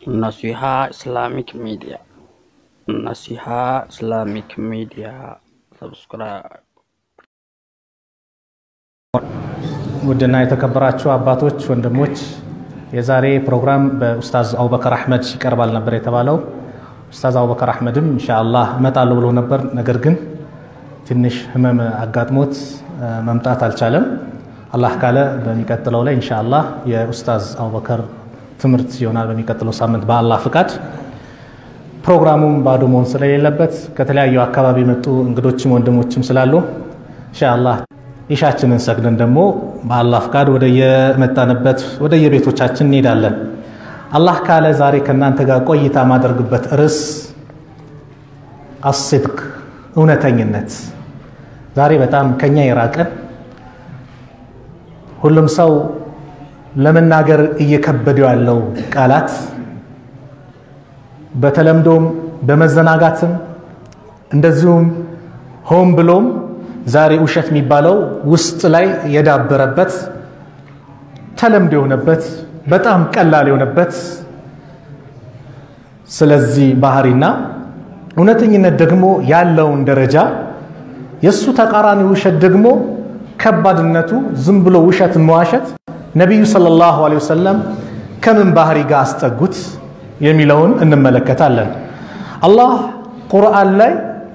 Naseeha Islamic media Nasiha Islamic media ሰብስክራይብ ውድና የተከበራችሁ አባቶች፣ ወንድሞች የዛሬ ፕሮግራም በኡስታዝ አቡበከር አህመድ ይቀርባል ነበር የተባለው። ኡስታዝ አቡበከር አህመድም ኢንሻአላህ እመጣለሁ ብሎ ነበር። ነገር ግን ትንሽ ህመም አጋጥሞት መምጣት አልቻለም። አላህ ካለ በሚቀጥለው ላይ ኢንሻአላህ የኡስታዝ አቡበከር ትምህርት ይሆናል በሚቀጥለው ሳምንት በአላህ ፍቃድ። ፕሮግራሙም ባዶ መሆን ስለሌለበት ከተለያዩ አካባቢ የመጡ እንግዶችም ወንድሞችም ስላሉ ኢንሻአላህ ኢሻችንን ሰግደን ደግሞ በአላህ ፍቃድ ወደ የመጣንበት ወደ የቤቶቻችን እንሄዳለን። አላህ ካለ ዛሬ ከእናንተ ጋር ቆይታ ማደርግበት ርዕስ አስድቅ እውነተኝነት። ዛሬ በጣም ከኛ የራቀን ሁሉም ሰው ለመናገር እየከበደው ያለው ቃላት በተለምዶም በመዘናጋትም እንደዚሁም ሆን ብሎም ዛሬ ውሸት የሚባለው ውስጥ ላይ የዳበረበት ተለምዶ የሆነበት በጣም ቀላል የሆነበት ስለዚህ ባህሪና እውነተኝነት ደግሞ ያለውን ደረጃ የእሱ ተቃራኒ ውሸት ደግሞ ከባድነቱ ዝም ብሎ ውሸት መዋሸት ነቢዩ ሰለላሁ ዐለይሂ ወሰለም ከምን ባህሪ ጋር አስጠጉት የሚለውን እንመለከታለን። አላህ ቁርአን ላይ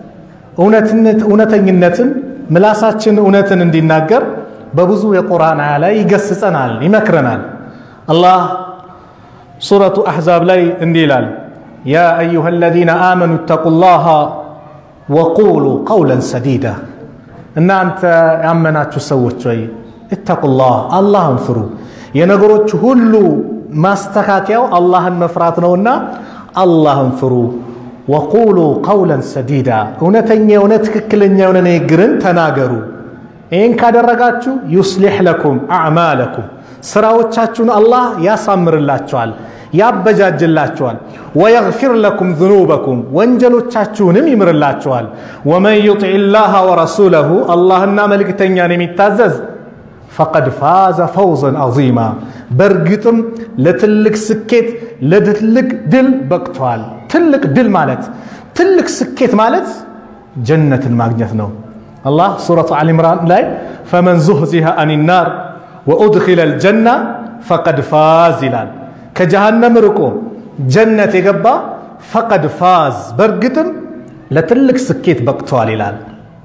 እውነተኝነትን ምላሳችን እውነትን እንዲናገር በብዙ የቁርአን አያ ላይ ይገስጸናል፣ ይመክረናል። አላህ ሱረቱ አሕዛብ ላይ እንዲህ ይላል፣ ያ አዩሃ አለዚነ አመኑ እተቁላሃ ወቁሉ ቀውለን ሰዲዳ፣ እናንተ ያመናችሁ ሰዎች ወይ እተቁላህ አላህን ፍሩ። የነገሮች ሁሉ ማስተካከያው አላህን መፍራት ነውና አላህን ፍሩ። ወቁሉ ቀውለን ሰዲዳ እውነተኛ የሆነ ትክክለኛ የሆነ ንግግርን ተናገሩ። ይህን ካደረጋችሁ ዩስሊሕ ለኩም አዕማለኩም ስራዎቻችሁን አላህ ያሳምርላችኋል፣ ያበጃጅላችኋል። ወየግፊር ለኩም ዝኑበኩም ወንጀሎቻችሁንም ይምርላችኋል። ወመን ዩጢዕ ላህ ወረሱለሁ አላህና መልእክተኛን የሚታዘዝ ፈቀድ ፋዘ ፈውዘን ዐዚማ በእርግጥም ለትልቅ ስኬት ለትልቅ ድል በቅቷል። ትልቅ ድል ማለት ትልቅ ስኬት ማለት ጀነትን ማግኘት ነው። አላህ ሱረቱ አሊ ኢምራን ላይ ፈመን ዙህዚሃ አኒ ናር ወኡድኺለ ልጀና ፈቀድ ፋዝ ይላል። ከጀሃነም ርቆ ጀነት የገባ ፈቀድ ፋዝ በእርግጥም ለትልቅ ስኬት በቅቷል ይላል።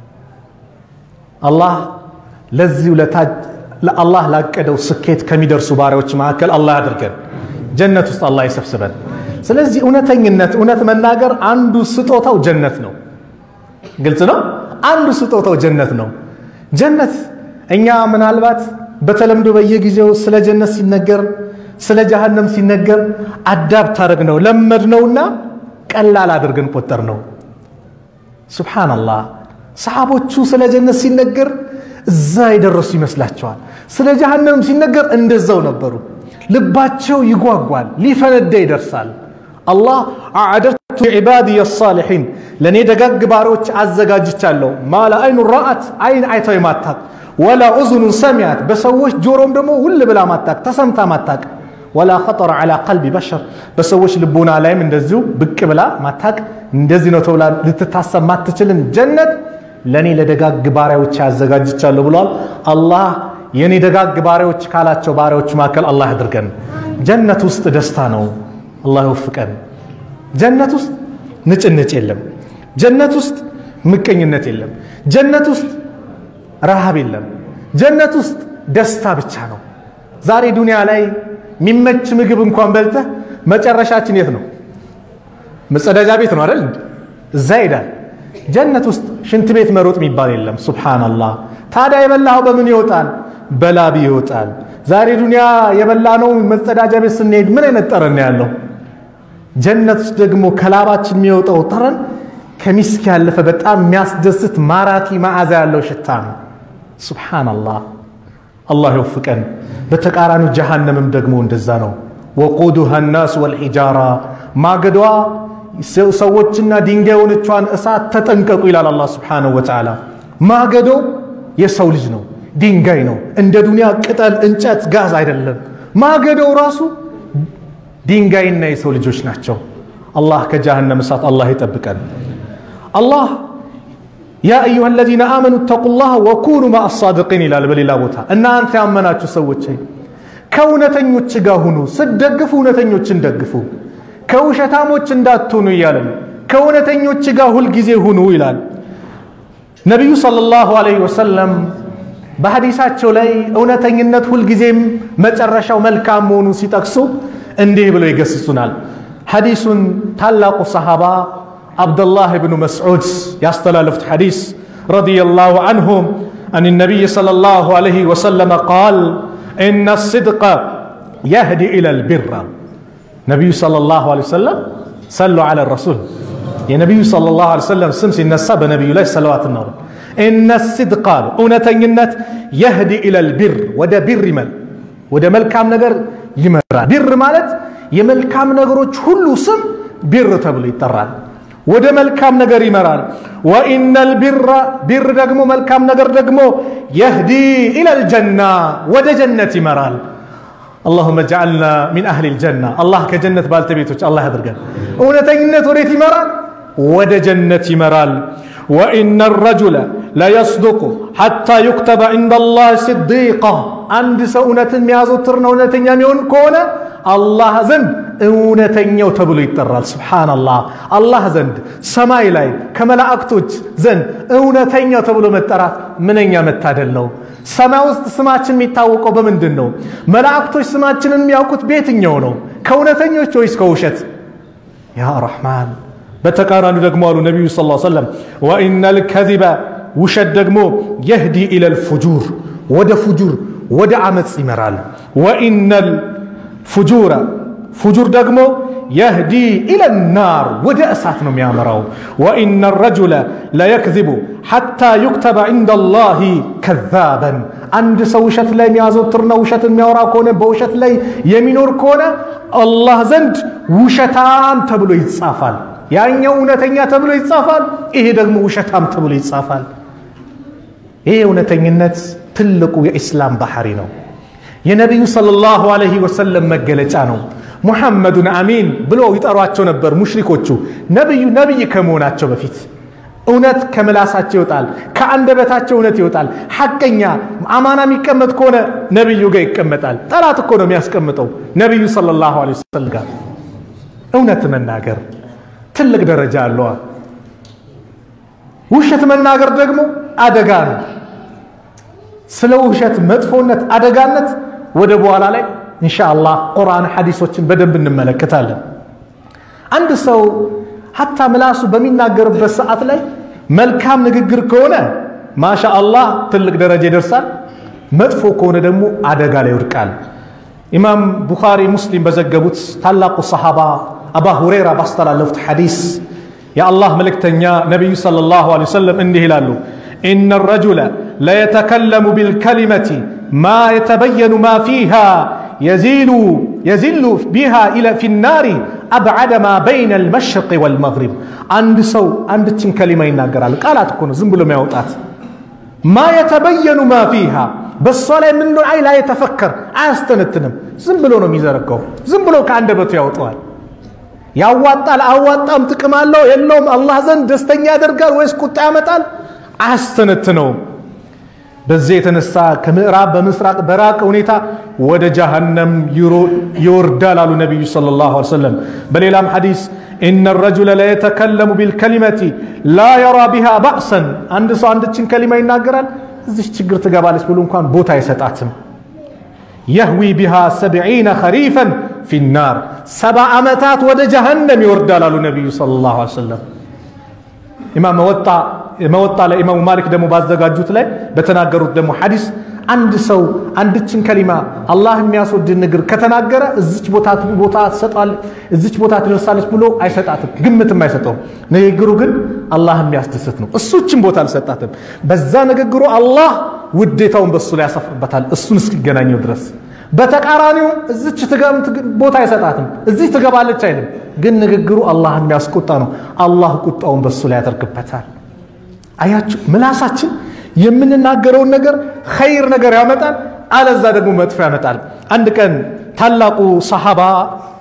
አላህ ለዚሁ ለአላህ ላቀደው ስኬት ከሚደርሱ ባሪያዎች መካከል አላህ አድርገን ጀነት ውስጥ አላህ ይሰብስበን። ስለዚህ እውነተኝነት፣ እውነት መናገር አንዱ ስጦታው ጀነት ነው። ግልጽ ነው። አንዱ ስጦታው ጀነት ነው። ጀነት እኛ ምናልባት በተለምዶ በየጊዜው ስለ ጀነት ሲነገር ስለ ጀሃነም ሲነገር አዳብት አድርግ ነው ለመድ ነውና ቀላል አድርገን ቆጠር ነው። ሱብሓነላህ ሰሓቦቹ ስለ ጀነት ሲነገር እዛ የደረሱ ይመስላቸዋል። ስለ ጀሃነም ሲነገር እንደዛው ነበሩ። ልባቸው ይጓጓል፣ ሊፈነዳ ይደርሳል። አላህ አዕደቱ ዒባዲየ ሳሊሒን ለእኔ ደጋግ ባሪዎች አዘጋጅቻለሁ። ማለ አይኑ ረአት አይን አይተው የማታቅ ወላ ኡዝኑን ሰሚያት በሰዎች ጆሮም ደግሞ ውል ብላ ማታቅ ተሰምታ ማታቅ ወላ ኸጠረ ዐላ ቀልቢ በሸር በሰዎች ልቦና ላይም እንደዚሁ ብቅ ብላ ማታቅ እንደዚህ ነው ተብላ ልትታሰብ ማትችልን ጀነት ለእኔ ለደጋግ ባሪያዎች ያዘጋጅቻለሁ ብሏል። አላህ የኔ ደጋግ ባሪያዎች ካላቸው ባሪያዎች መካከል አላህ ያድርገን። ጀነት ውስጥ ደስታ ነው። አላህ ይወፍቀን። ጀነት ውስጥ ንጭንጭ የለም። ጀነት ውስጥ ምቀኝነት የለም። ጀነት ውስጥ ረሃብ የለም። ጀነት ውስጥ ደስታ ብቻ ነው። ዛሬ ዱንያ ላይ የሚመች ምግብ እንኳን በልተህ መጨረሻችን የት ነው? መጸዳጃ ቤት ነው አይደል? እዛ ሄዳል። ጀነት ውስጥ ሽንት ቤት መሮጥ የሚባል የለም። ሱብሓነላህ። ታዲያ የበላኸው በምን ይወጣል? በላቢ ይወጣል። ዛሬ ዱንያ የበላነው መጸዳጃ ቤት ስንሄድ ምን አይነት ጠረን ነው ያለው? ጀነት ውስጥ ደግሞ ከላባችን የሚወጣው ጠረን ከሚስክ ያለፈ በጣም የሚያስደስት ማራኪ መዓዛ ያለው ሽታ ነው። ሱብሓነላህ። አላህ ይወፍቀን። በተቃራኒው ጀሃነምም ደግሞ እንደዛ ነው። ወቁዱሃ ናስ ወልሒጃራ ማገዷ ሰዎችና ድንጋይ የሆነቿን እሳት ተጠንቀቁ ይላል አላህ ስብሓነሁ ወተዓላ። ማገዶ የሰው ልጅ ነው፣ ድንጋይ ነው። እንደ ዱንያ ቅጠል፣ እንጨት፣ ጋዝ አይደለም። ማገዶው ራሱ ድንጋይና የሰው ልጆች ናቸው። አላህ ከጀሃነም እሳት አላህ ይጠብቀን። አላህ ያ አዩሃ አለዚነ አመኑ ተቁላህ ወኩኑ ማአ ሳድቂን ይላል በሌላ ቦታ። እናንተ ያመናችሁ ሰዎች ከእውነተኞች ጋር ሁኑ፣ ስትደግፉ እውነተኞችን ደግፉ፣ ከውሸታሞች እንዳትሆኑ እያለ ነው። ከእውነተኞች ጋር ሁልጊዜ ሁኑ ይላል ነቢዩ ሰለላሁ ዐለይሂ ወሰለም በሐዲሳቸው ላይ እውነተኝነት ሁልጊዜም መጨረሻው መልካም መሆኑን ሲጠቅሱ እንዲህ ብለው ይገስጹናል። ሐዲሱን ታላቁ ሰሃባ አብደላህ ብኑ መስዑድ ያስተላለፉት ሐዲስ ረዲየላሁ አንሁ አን ነቢይ ሰለላሁ ዐለይሂ ወሰለም ቃል ኢነ ስድቀ የህዲ ኢለል ቢራ ነቢዩ ሰለላሁ ዐለይሂ ወሰለም ሰሉ ዐለ ረሱል የነቢዩ ሰለላሁ ዐለይሂ ወሰለም ስም ሲነሳ በነቢዩ ላይ ሰለዋት ነው። ኢነ ስድቅ አሉ እውነተኝነት የህዲ ኢለል ቢር ወደ ቢር ይመል ወደ መልካም ነገር ይመራል። ቢር ማለት የመልካም ነገሮች ሁሉ ስም ቢር ተብሎ ይጠራል። ወደ መልካም ነገር ይመራል። ወኢነል ቢራ ቢር ደግሞ መልካም ነገር ደግሞ የህዲ ኢለል ጀና ወደ ጀነት ይመራል። አላሁመ ጀዐልና ሚን አህሊል ጀና አላህ ከጀነት ባልተቤቶች አላህ ያድርገን። እውነተኝነት ወዴት ይመራል? ወደ ጀነት ይመራል። ወኢነ ረጁለ ለየስዱቁ ሐታ ዩክተበ ዐንደ ላህ ስዲቃ አንድ ሰው እውነትን የሚያዘወትርና እውነተኛ የሚሆን ከሆነ አላህ ዘንድ እውነተኛው ተብሎ ይጠራል። ሱብሓነላህ አላህ ዘንድ ሰማይ ላይ ከመላእክቶች ዘንድ እውነተኛው ተብሎ መጠራት ምንኛ መታደል ነው። ሰማይ ውስጥ ስማችን የሚታወቀው በምንድን ነው? መላእክቶች ስማችንን የሚያውቁት በየትኛው ነው? ከእውነተኞች ወይስ ከውሸት? ያ ረሕማን በተቃራኒ ደግሞ አሉ ነቢዩ ስ ሰለም ወኢነል ከዚበ ውሸት ደግሞ የህዲ ኢለል ፉጁር ወደ ፉጁር ወደ አመፅ ይመራል። ወኢነል ፉጁረ ፉጁር ደግሞ የህዲ ኢለል ናር ወደ እሳት ነው የሚያመራው። ወኢነ ረጁለ ለየክዚቡ ሐታ ዩክተበ ዐንደ ላህ ከዛበን አንድ ሰው ውሸት ላይ የሚያዘወትርና ውሸት የሚያወራ ከሆነ በውሸት ላይ የሚኖር ከሆነ አላህ ዘንድ ውሸታም ተብሎ ይጻፋል። ያኛው እውነተኛ ተብሎ ይጻፋል፣ ይሄ ደግሞ ውሸታም ተብሎ ይጻፋል። ይሄ እውነተኝነት ትልቁ የኢስላም ባህሪ ነው። የነቢዩ ሰለላሁ ዐለይሂ ወሰለም መገለጫ ነው። ሙሐመዱን አሚን ብሎ ይጠሯቸው ነበር ሙሽሪኮቹ ነቢዩ ነቢይ ከመሆናቸው በፊት እውነት ከምላሳቸው ይወጣል፣ ከአንደበታቸው እውነት ይወጣል። ሐቀኛ አማና የሚቀመጥ ከሆነ ነቢዩ ጋር ይቀመጣል። ጠላት እኮ ነው የሚያስቀምጠው ነቢዩ ሰለላሁ ዐለይሂ ወሰለም ጋር እውነት መናገር ትልቅ ደረጃ አለዋ። ውሸት መናገር ደግሞ አደጋ ነው። ስለ ውሸት መጥፎነት፣ አደጋነት ወደ በኋላ ላይ ኢንሻአላህ ቁርአን ሐዲሶችን በደንብ እንመለከታለን። አንድ ሰው ሀታ ምላሱ በሚናገርበት ሰዓት ላይ መልካም ንግግር ከሆነ ማሻአላህ ትልቅ ደረጃ ይደርሳል። መጥፎ ከሆነ ደግሞ አደጋ ላይ ይወድቃል። ኢማም ቡኻሪ ሙስሊም በዘገቡት ታላቁ ሰሃባ አባ ሁሬራ ባስተላለፉት ሐዲስ የአላህ መልእክተኛ ነቢዩ ሰለላሁ ዐለይሂ ወሰለም እንዲህ ይላሉ፣ ኢነ ረጁለ ለየተከለሙ ቢልከሊመቲ ማ የተበየኑ ማ ፊሃ የዚሉ የዚሉ ቢሃ ፊ ናሪ አብዓደ ማ በይነ አልመሽሪቅ ወልመግሪብ። አንድ ሰው አንድችን ከሊማ ይናገራል። ቃላት እኮ ነው ዝም ብሎ የሚያወጣት ማ የተበየኑ ማ ፊሃ በእሷ ላይ ምን አይ ላይ የተፈከር አያስተነትንም። ዝም ብሎ ነው የሚዘረጋው። ዝም ብሎ ከአንደበቱ ያወጣዋል። ያዋጣል አዋጣም፣ ጥቅም አለው የለውም፣ አላህ ዘንድ ደስተኛ ያደርጋል ወይስ ቁጣ ያመጣል? አያስተነትነውም። በዚህ የተነሳ ከምዕራብ በምስራቅ በራቀ ሁኔታ ወደ ጀሃነም ይወርዳል አሉ ነቢዩ ሰለላሁ ዐለይሂ ወሰለም። በሌላም ሐዲስ ኢነ ረጁለ ለየተከለሙ ቢልከሊመቲ ላ የራ ቢሃ ባእሰን፣ አንድ ሰው አንድችን ከሊማ ይናገራል፣ እዚች ችግር ትገባለች ብሎ እንኳን ቦታ አይሰጣትም። የህዊ ቢሃ ሰብዒነ ኸሪፈን ፊናር፣ ሰባ ዓመታት ወደ ጀሃነም ይወርዳል አሉ ነቢዩ ሰለላሁ ዐለይሂ ወሰለም። ኢማም መወጣ መወጣ ላይ ኢማሙ ማሊክ ደግሞ ባዘጋጁት ላይ በተናገሩት ደግሞ ሐዲስ አንድ ሰው አንድችን ከሊማ አላህ የሚያስወድድ ንግር ከተናገረ እዚች ቦታ ቦታ ትሰጣለች እዚች ቦታ ትደርሳለች ብሎ አይሰጣትም፣ ግምትም አይሰጠውም። ንግግሩ ግን አላህ የሚያስደስት ነው። እሱችን ቦታ አልሰጣትም። በዛ ንግግሩ አላህ ውዴታውን በሱ ላይ ያሰፍርበታል እሱን እስኪገናኘው ድረስ። በተቃራኒው እዚች ቦታ አይሰጣትም፣ እዚች ትገባለች አይልም። ግን ንግግሩ አላህ የሚያስቆጣ ነው። አላህ ቁጣውን በሱ ላይ ያደርግበታል። አያችሁ ምላሳችን የምንናገረውን ነገር ኸይር ነገር ያመጣል፣ አለዛ ደግሞ መጥፎ ያመጣል። አንድ ቀን ታላቁ ሰሃባ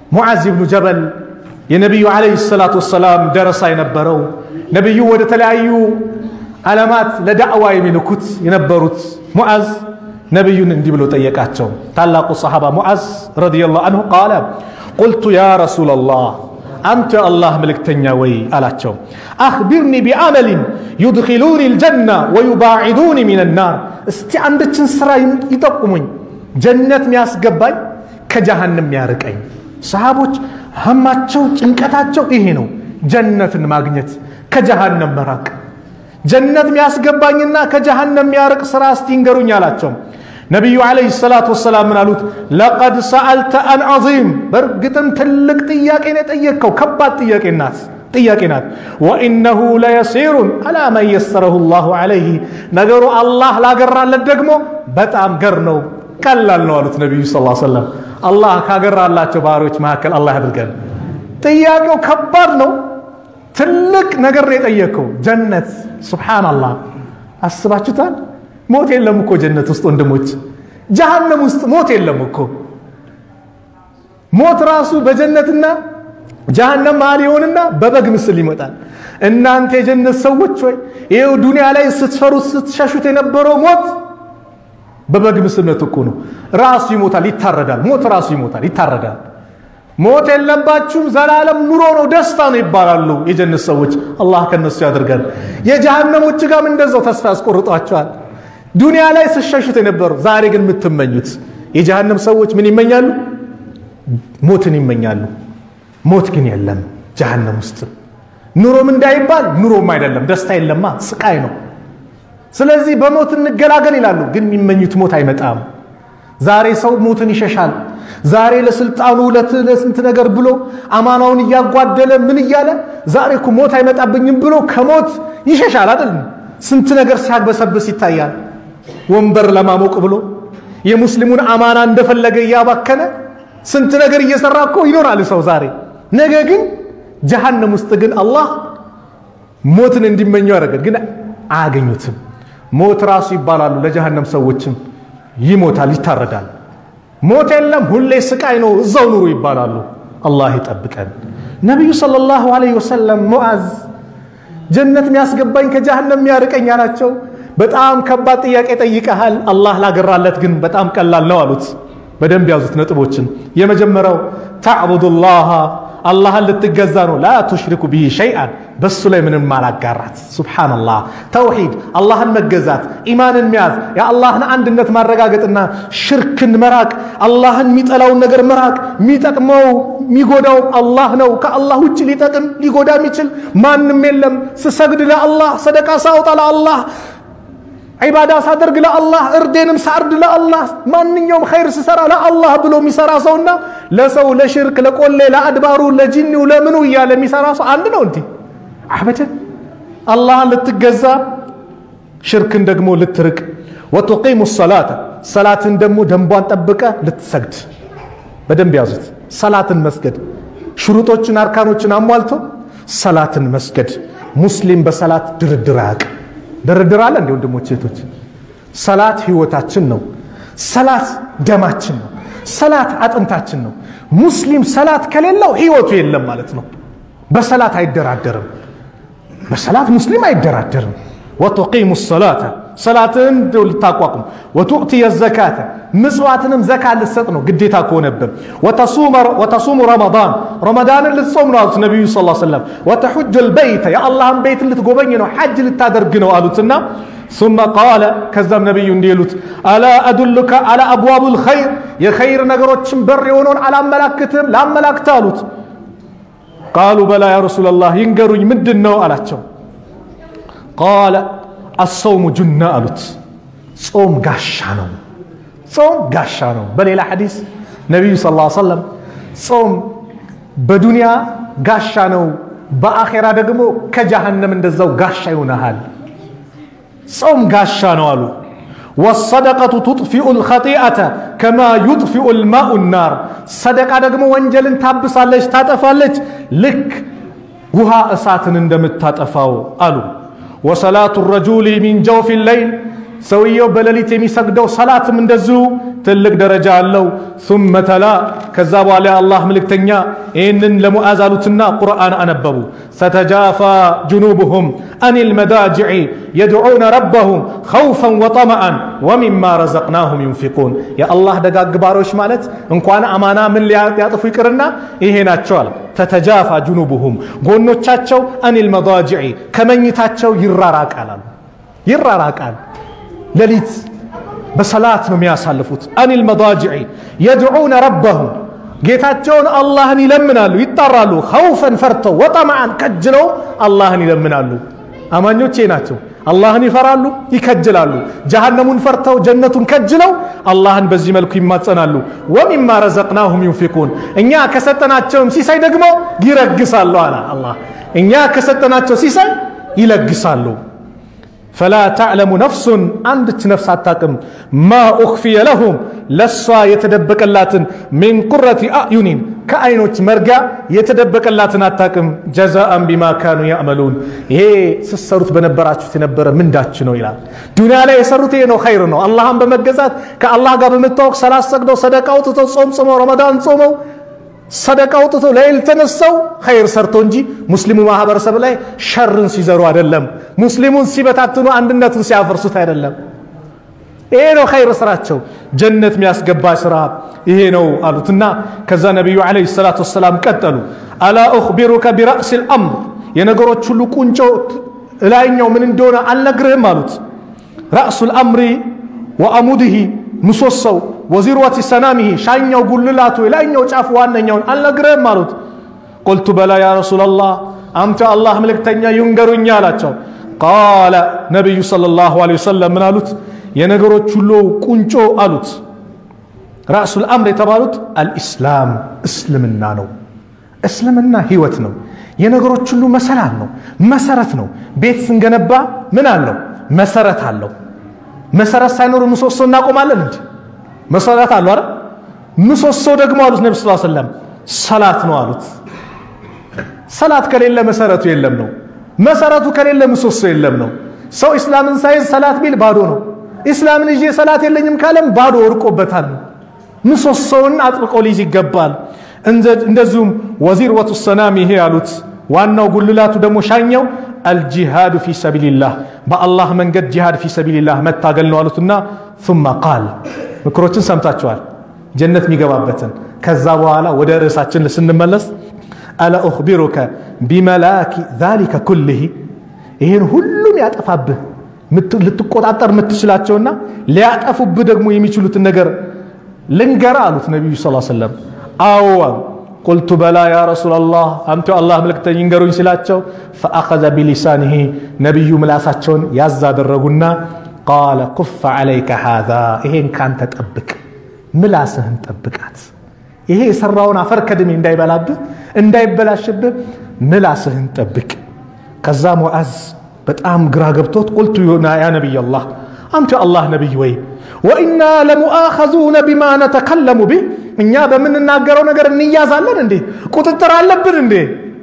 ሙዓዝ ብኑ ጀበል የነቢዩ ዓለይሂ ሰላቱ ወሰላም ደረሳ የነበረው ነቢዩ ወደ ተለያዩ ዓለማት ለዳዕዋ የሚልኩት የነበሩት ሙዓዝ ነቢዩን እንዲህ ብሎ ጠየቃቸው። ታላቁ ሰሓባ ሙዓዝ ረዲየላሁ አንሁ ቃለ ቁልቱ ያ ረሱለላህ አንተ የአላህ መልእክተኛ ወይ አላቸው። አኽቢርኒ ቢዓመሊን ዩድኪሉኒ ልጀና ወዩባዒዱኒ ሚን ናር፣ እስቲ አንድችን ስራ ይጠቁሙኝ ጀነት ሚያስገባኝ ከጀሃንም ሚያርቀኝ። ሰሃቦች ህማቸው ጭንቀታቸው ይሄ ነው፣ ጀነትን ማግኘት ከጀሃነም መራቅ። ጀነት ሚያስገባኝና ከጀሃነም ሚያርቅ ስራ እስቲ ንገሩኝ አላቸው። ነቢዩ ዓለይሂ ሰላቱ ወሰላም ምን አሉት? ለቀድ ሰአልተ አን ዐዚም፣ በእርግጥም ትልቅ ጥያቄ ነው የጠየቅከው፣ ከባድ ጥያቄ ናት ጥያቄ ናት። ወኢነሁ ለየሲሩን አላ መን የሰረሁ ላሁ ዓለይህ፣ ነገሩ አላህ ላገራለት ደግሞ በጣም ገር ነው ቀላል ነው አሉት ነቢዩ ስ ሰለም። አላህ ካገራላቸው ባህሪዎች መካከል አላህ ያድርገን። ጥያቄው ከባድ ነው፣ ትልቅ ነገር ነው የጠየቅከው። ጀነት ሱብሓነላህ፣ አስባችሁታል? ሞት የለም እኮ ጀነት ውስጥ ወንድሞች፣ ጀሃነም ውስጥ ሞት የለም እኮ። ሞት ራሱ በጀነትና ጀሃነም መሃል ይሆንና በበግ ምስል ይመጣል። እናንተ የጀነት ሰዎች ወይ ይኸው ዱንያ ላይ ስትፈሩት ስትሸሹት የነበረው ሞት በበግ ምስልነት እኮ ነው። ራሱ ይሞታል፣ ይታረዳል። ሞት ራሱ ይሞታል፣ ይታረዳል። ሞት የለባችሁም ዘላለም ኑሮ ነው ደስታ ነው ይባላሉ የጀነት ሰዎች። አላህ ከነሱ ያደርጋል። የጀሃነሞች ጋርም እንደዛው ተስፋ ያስቆርጧቸዋል። ዱንያ ላይ ስሸሹት የነበሩ ዛሬ ግን የምትመኙት የጀሃነም ሰዎች ምን ይመኛሉ? ሞትን ይመኛሉ። ሞት ግን የለም ጀሃነም ውስጥ። ኑሮም እንዳይባል ኑሮም አይደለም፣ ደስታ የለማ፣ ስቃይ ነው። ስለዚህ በሞት እንገላገል ይላሉ፣ ግን የሚመኙት ሞት አይመጣም። ዛሬ ሰው ሞትን ይሸሻል። ዛሬ ለስልጣኑ ለስንት ነገር ብሎ አማናውን እያጓደለ ምን እያለ ዛሬ እኮ ሞት አይመጣብኝም ብሎ ከሞት ይሸሻል አይደል? ስንት ነገር ሲያግበሰብስ ይታያል። ወንበር ለማሞቅ ብሎ የሙስሊሙን አማና እንደፈለገ እያባከነ ስንት ነገር እየሰራ እኮ ይኖራል ሰው ዛሬ። ነገ ግን ጀሃነም ውስጥ ግን አላህ ሞትን እንዲመኙ ያደርጋል፣ ግን አያገኙትም። ሞት ራሱ ይባላሉ ለጀሃነም ሰዎችም ይሞታል፣ ይታረዳል። ሞት የለም ሁሌ ስቃይ ነው፣ እዛው ኑሩ ይባላሉ። አላህ ይጠብቀን። ነቢዩ ሰለላሁ ዐለይሂ ወሰለም ሙዓዝ ጀነት የሚያስገባኝ ከጀሃነም የሚያርቀኝ አላቸው። በጣም ከባድ ጥያቄ ጠይቀሃል፣ አላህ ላገራለት ግን በጣም ቀላል ነው አሉት። በደንብ ያዙት ነጥቦችን። የመጀመሪያው ተዕቡዱላህ አላህን ልትገዛ ነው። ላ ቱሽሪኩ ቢሂ ሸይአን በሱ ላይ ምንም ማላጋራት። ሱብሓነላህ ተውሂድ፣ አላህን መገዛት፣ ኢማንን መያዝ፣ የአላህን አንድነት ማረጋገጥና ሽርክን መራቅ፣ አላህን የሚጠላውን ነገር መራቅ። የሚጠቅመው የሚጎዳው አላህ ነው። ከአላህ ውጭ ሊጠቅም ሊጎዳ የሚችል ማንም የለም። ስሰግድ ለአላህ፣ ሰደቃ ሳውጣ ለአላህ ዒባዳ ሳደርግ ለአላህ እርዴንም ሳርድ ለአላህ ማንኛውም ኸይር ስሰራ ለአላህ ብሎ የሚሰራ ሰውና ለሰው ለሽርክ ለቆሌ ለአድባሩ ለጂኒው ለምኑ እያለ የሚሰራ ሰው አንድ ነው እንዲህ አበደን አላህን ልትገዛ ሽርክን ደግሞ ልትርቅ ወቱቂሙ ሰላተ ሰላትን ደግሞ ደንቧን ጠብቀ ልትሰግድ በደንብ ያዙት ሰላትን መስገድ ሽሩጦችን አርካኖችን አሟልቶ ሰላትን መስገድ ሙስሊም በሰላት ድርድር አያውቅም ድርድር አለ እንዲ ወንድሞች ሴቶች ሰላት ህይወታችን ነው ሰላት ደማችን ነው ሰላት አጥንታችን ነው ሙስሊም ሰላት ከሌለው ህይወቱ የለም ማለት ነው በሰላት አይደራደርም በሰላት ሙስሊም አይደራደርም ወቱቂሙ ሰላተ ሰላትን ልታቋቁም ወቱእቲ የዘካተ ምጽዋትንም ዘካ ልትሰጥ ነው ግዴታ ከሆነብን ወተሱሙ ረመዳን ረመዳንን ልትጾም ነው አሉት ነቢዩ ስ ሰለም ወተሑጁ ልበይተ የአላህን ቤት ልትጎበኝ ነው ሐጅ ልታደርግ ነው አሉትና ثم قال ከዛም ነቢዩ እንዲህ ይሉት አላ አዱልከ አላ አብዋቡ ልኸይር የኸይር ነገሮችን በር የሆነውን አላመላክትም ላመላክት አሉት ቃሉ በላ ያ ረሱላላህ ይንገሩኝ ምንድን ነው አላቸው ቃለ አሰውሙ ጁና አሉት ጾም ጋሻ ነው ጾም ጋሻ ነው በሌላ ሐዲስ ነቢዩ ስ ሰለም ጾም በዱንያ ጋሻ ነው በአኼራ ደግሞ ከጀሃነም እንደዛው ጋሻ ይሆናሃል ጾም ጋሻ ነው አሉ ወሰደቀቱ ቱጥፊኡ ልኸጢአተ ከማ ዩጥፊኡ ልማኡ ናር ሰደቃ ደግሞ ወንጀልን ታብሳለች ታጠፋለች ልክ ውሃ እሳትን እንደምታጠፋው አሉ ወሰላቱ ረጁሊ ሚን ጀውፊ ለይል ሰውየው በሌሊት የሚሰግደው ሰላትም እንደዚሁ ትልቅ ደረጃ አለው። ثم تلا ከዛ በኋላ የአላህ ምልክተኛ ይህንን ለሙዓዝ አሉትና ቁርአን አነበቡ። ستجافى جنوبهم عن المضاجع يدعون ربهم خوفا وطمعا ومما رزقناهم ينفقون የአላህ ደጋግ ባሮች ማለት እንኳን አማና ምን ሊያጥፉ ይቅርና ይሄ ናቸዋል። ተተጃፋ ጁኑቡሁም ጎኖቻቸው አኒል መዳጅዒ ከመኝታቸው ይራራቃል አሉ ይራራቃል ሌሊት በሰላት ነው የሚያሳልፉት። አኒል መዳጅዒ የድዑነ ረበሁም ጌታቸውን አላህን ይለምናሉ፣ ይጣራሉ። ኸውፈን ፈርተው ወጠማዓን ከጅለው አላህን ይለምናሉ። አማኞቼ ናቸው። አላህን ይፈራሉ፣ ይከጅላሉ። ጀሃነሙን ፈርተው ጀነቱን ከጅለው አላህን በዚህ መልኩ ይማጸናሉ። ወሚማ ረዘቅናሁም ዩንፊቁን እኛ ከሰጠናቸውም ሲሳይ ደግሞ ይረግሳሉ አለ አላህ። እኛ ከሰጠናቸው ሲሳይ ይለግሳሉ። ፈላ ተዕለሙ ነፍሱን አንድች ነፍስ አታቅም ማ ኡኽፊየ ለሁም ለሷ የተደበቀላትን ሚን ቁረቲ አዕዩኒን ከአይኖች መርጊያ የተደበቀላትን አታቅም ጀዛአን ቢማ ካኑ ያዕመሉን ይሄ ስሰሩት በነበራችሁት የነበረ ምንዳች ነው ይላል ዱንያ ላይ የሰሩት ይሄ ነው ኸይር ነው አላህን በመገዛት ከአላህ ጋር በመታወቅ ሰላት ሰግደው ሰደቃ አውጥተው ጾም ጾመው ረመዳን ጾመው ሰደቃ አውጥተው ለይል ተነሰው ኸይር ሰርቶ እንጂ ሙስሊሙ ማህበረሰብ ላይ ሸርን ሲዘሩ አይደለም። ሙስሊሙን ሲበታትኑ አንድነቱን ሲያፈርሱት አይደለም። ይሄ ነው ኸይር ስራቸው፣ ጀነት የሚያስገባ ስራ ይሄ ነው አሉትና ከዛ ነቢዩ ዓለይሂ ሰላቱ ወሰላም ቀጠሉ። አላ ኡኽቢሩከ ቢራእሲል አምር የነገሮች ሁሉ ቁንጮ ላይኛው ምን እንደሆነ አልነግርህም አሉት። ራእሱል አምሪ ወአሙድሂ ምሰሶው ወዚርወቲ ሰናሚሂ ሻኛው ጉልላቱ የላይኛው ጫፍ ዋነኛውን አልነግርህም አሉት። ቁልቱ በላ ያ ረሱላላህ አንተ አላህ መልእክተኛ ይንገሩኝ አላቸው። ቃለ ነቢዩ ሰለላሁ ዐለይሂ ወሰለም ምን አሉት? የነገሮች ሁሉ ቁንጮ አሉት። ራእሱል አምር የተባሉት አልኢስላም እስልምና ነው። እስልምና ህይወት ነው። የነገሮች ሁሉ መሰላል ነው፣ መሰረት ነው። ቤት ስንገነባ ምን አለው? መሰረት አለው። መሰረት ሳይኖር ምሰሶ እናቆማለን እንጂ መሰረት አለው አይደል? ምሰሶ ደግሞ አሉት ነቢ ስ ሰለም ሰላት ነው አሉት። ሰላት ከሌለ መሰረቱ የለም ነው። መሰረቱ ከሌለ ምሰሶ የለም ነው። ሰው ኢስላምን ሳይዝ ሰላት ቢል ባዶ ነው። ኢስላምን ይዤ ሰላት የለኝም ካለም ባዶ ወድቆበታል። ምሰሶውን አጥብቆ ሊይዝ ይገባል። እንደዚሁም ወዚርወቱ ሰናም ይሄ አሉት። ዋናው ጉልላቱ ደግሞ ሻኛው አልጂሃዱ ፊ ሰቢልላህ በአላህ መንገድ ጂሃድ ፊ ሰቢልላህ መታገል ነው አሉትና ثم ቃል ምክሮችን ሰምታችኋል ጀነት የሚገባበትን ከዛ በኋላ ወደ ርዕሳችን ስንመለስ አላ ኡኽቢሩከ ቢመላኪ ዛሊከ ኩልህ ይህን ሁሉም ያጠፋብህ ልትቆጣጠር የምትችላቸውና ሊያጠፉብህ ደግሞ የሚችሉትን ነገር ልንገራ አሉት ነቢዩ ስ ሰለም አዎ ቁልቱ በላ ያ ረሱላላህ አንተ አላህ መልእክተኛ ይንገሩኝ ሲላቸው ፈአኸዘ ቢሊሳኒሂ ነቢዩ ምላሳቸውን ያዝ አደረጉና ቃለ ኩፈ ዓለይከ ሃዛ ይሄን ካንተ ጠብቅ ምላስህን ጠብቃት ይሄ የሰራውን አፈር ከድሜ እንዳይበላብህ እንዳይበላሽብህ ምላስህን ጠብቅ ከዛ ሙዓዝ በጣም ግራ ገብቶት ቁልቱ ያ ነቢይ አላህ አንተ አላህ ነቢይ ወይ ወኢና ለሙአኸዙነ ቢማ ነተከለሙ ቢህ እኛ በምንናገረው ነገር እንያዛለን እንዴ? ቁጥጥር አለብን እንዴ?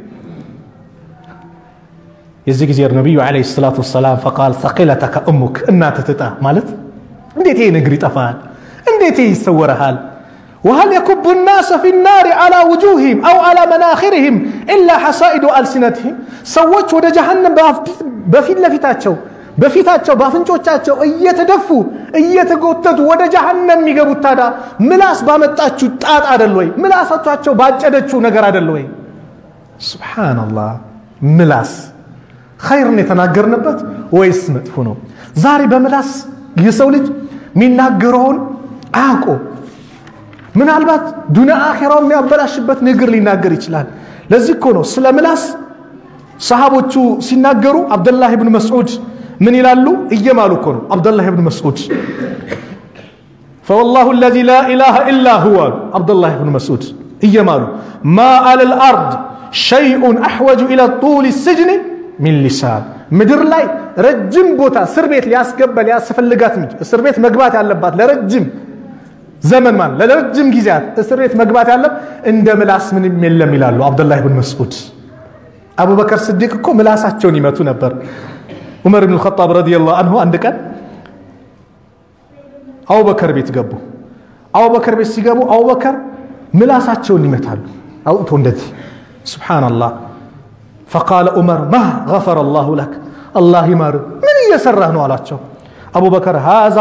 የዚህ ጊዜ ነቢዩ ዓለይሂ ሰላቱ ወሰላም ፈቃል ሰቂለተከ እሙክ እናትህ ትጣ ማለት እንዴት ይህ ንግር ይጠፋል? እንዴት ይህ ይሰወረሃል? وهل يكب الناس في النار على وجوههم أو على مناخرهم إلا حصائد ألسنتهم ሰዎች ወደ ጀሃነም በፊት ለፊታቸው በፊታቸው በአፍንጮቻቸው እየተደፉ እየተጎተቱ ወደ ጀሃነም የሚገቡት ታዲያ ምላስ ባመጣችሁ ጣጥ አደል ወይ? ምላሳቸው ባጨደችው ነገር አደል ወይ? ሱብሓነላህ። ምላስ ኸይርን የተናገርንበት ወይስ መጥፎ ነው? ዛሬ በምላስ የሰው ልጅ የሚናገረውን አያውቆ ምናልባት ዱንያ አኼራው የሚያበላሽበት ንግር ሊናገር ይችላል። ለዚህ እኮ ነው ስለ ምላስ ሰሃቦቹ ሲናገሩ አብደላህ ብን መስዑድ ምን ይላሉ? እየማሉ እኮ ነው። አብደላህ ብን መስዑድ ፈወላሁ አለዚ ላ ኢላሃ ኢላ ሁወ አሉ አብደላህ ብን መስዑድ እየማሉ ማ አለል አርድ ሸይኡን አሕወጁ ኢላ ጡል ስጅኒ ሚን ሊሳን ምድር ላይ ረጅም ቦታ እስር ቤት ሊያስገባ ሊያስፈልጋት እስር ቤት መግባት ያለባት ለረጅም ዘመን ማለት ለረጅም ጊዜያት እስር ቤት መግባት ያለም እንደ ምላስ ምንም የለም ይላሉ አብደላህ ብን መስዑድ። አቡበከር ስዲቅ እኮ ምላሳቸውን ይመቱ ነበር። ዑመር ብን ኸጣብ ረዲየላሁ አንሁ አንድ ቀን አቡበከር ቤት ገቡ። አቡበከር ቤት ሲገቡ አቡበከር ምላሳቸውን ይመታሉ አውጥቶ እንደዚህ ሱብሓነላህ። ፈቃለ ዑመር ማ ገፈረ ላሁ ለክ አላህ ይማር ምን እየሰራህ ነው አላቸው። አቡበከር ሃዛ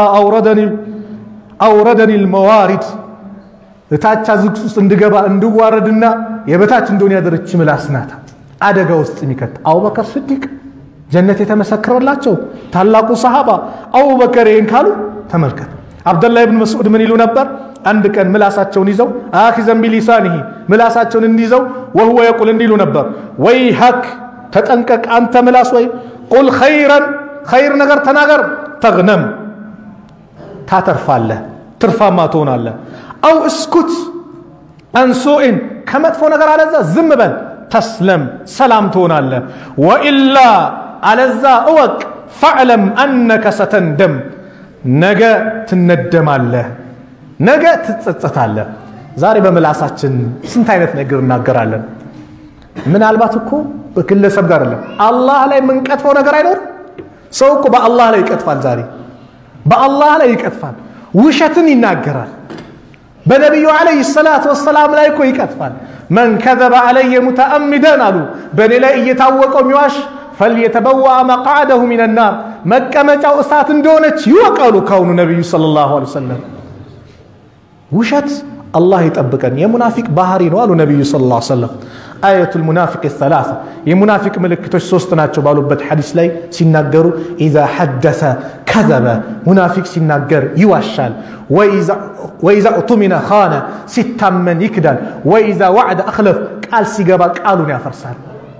አውረደኒ ልመዋሪድ እታች ዝግት ውስጥ እንድገባ እንድዋረድና የበታች እንደሆነ ያደረች ምላስ ናት አደጋ ውስጥ የሚከት አቡበከር ስዲቅ ጀነት የተመሰከረላቸው ታላቁ ሰሃባ አቡበከር ይህን ካሉ ተመልከት። አብደላህ ብን መስዑድ ምን ይሉ ነበር? አንድ ቀን ምላሳቸውን ይዘው አኪዘን ቢሊሳኒሂ ምላሳቸውን እንዲይዘው ወህወ የቁል እንዲሉ ነበር ወይ ሀክ ተጠንቀቅ አንተ ምላስ ወይ ቁል ኸይረን ኸይር ነገር ተናገር ተግነም ታተርፋለህ ትርፋማ ትሆናለህ አው እስኩት አንሱኢን ከመጥፎ ነገር አለዛ ዝም በል ተስለም ሰላም ትሆናለህ ወኢላ አለዛ እወቅ ፈዕለም አነከ ሰተንደም ነገ ትነደማለህ ነገ ትጸጸታለህ ዛሬ በምላሳችን ስንት አይነት ነገር እናገራለን ምናልባት እኮ በግለሰብ ጋር አይደለም አላህ ላይ የምንቀጥፈው ነገር አይኖርም ሰው እኮ በአላህ ላይ ይቀጥፋል ዛሬ በአላህ ላይ ይቀጥፋል ውሸትን ይናገራል በነቢዩ ዓለይሂ ሰላቱ ወሰላም ላይ እኮ ይቀጥፋል መን ከዘበ ዓለየ ሙተአሚደን አሉ በእኔ ላይ እየታወቀው የሚዋሽ ፈልየተበዋ መቃዕደሁ ሚን ናር መቀመጫው እሳት እንደሆነች ይወቃሉ ካሁኑ ነቢዩ ሰለላሁ ዐለይሂ ወሰለም ውሸት አላህ ይጠብቀን የሙናፊቅ ባህሪ ነው አሉ ነቢዩ ሰለላሁ ዐለይሂ ወሰለም አየቱ ልሙናፊቅ ሰላሳ የሙናፊቅ ምልክቶች ሶስት ናቸው ባሉበት ሐዲስ ላይ ሲናገሩ ኢዛ ሐደሰ ከዘበ ሙናፊቅ ሲናገር ይዋሻል ወኢዛ እቱሚነ ኻነ ሲታመን ይክዳል ወኢዛ ዋዕደ አክለፍ ቃል ሲገባ ቃሉን ያፈርሳል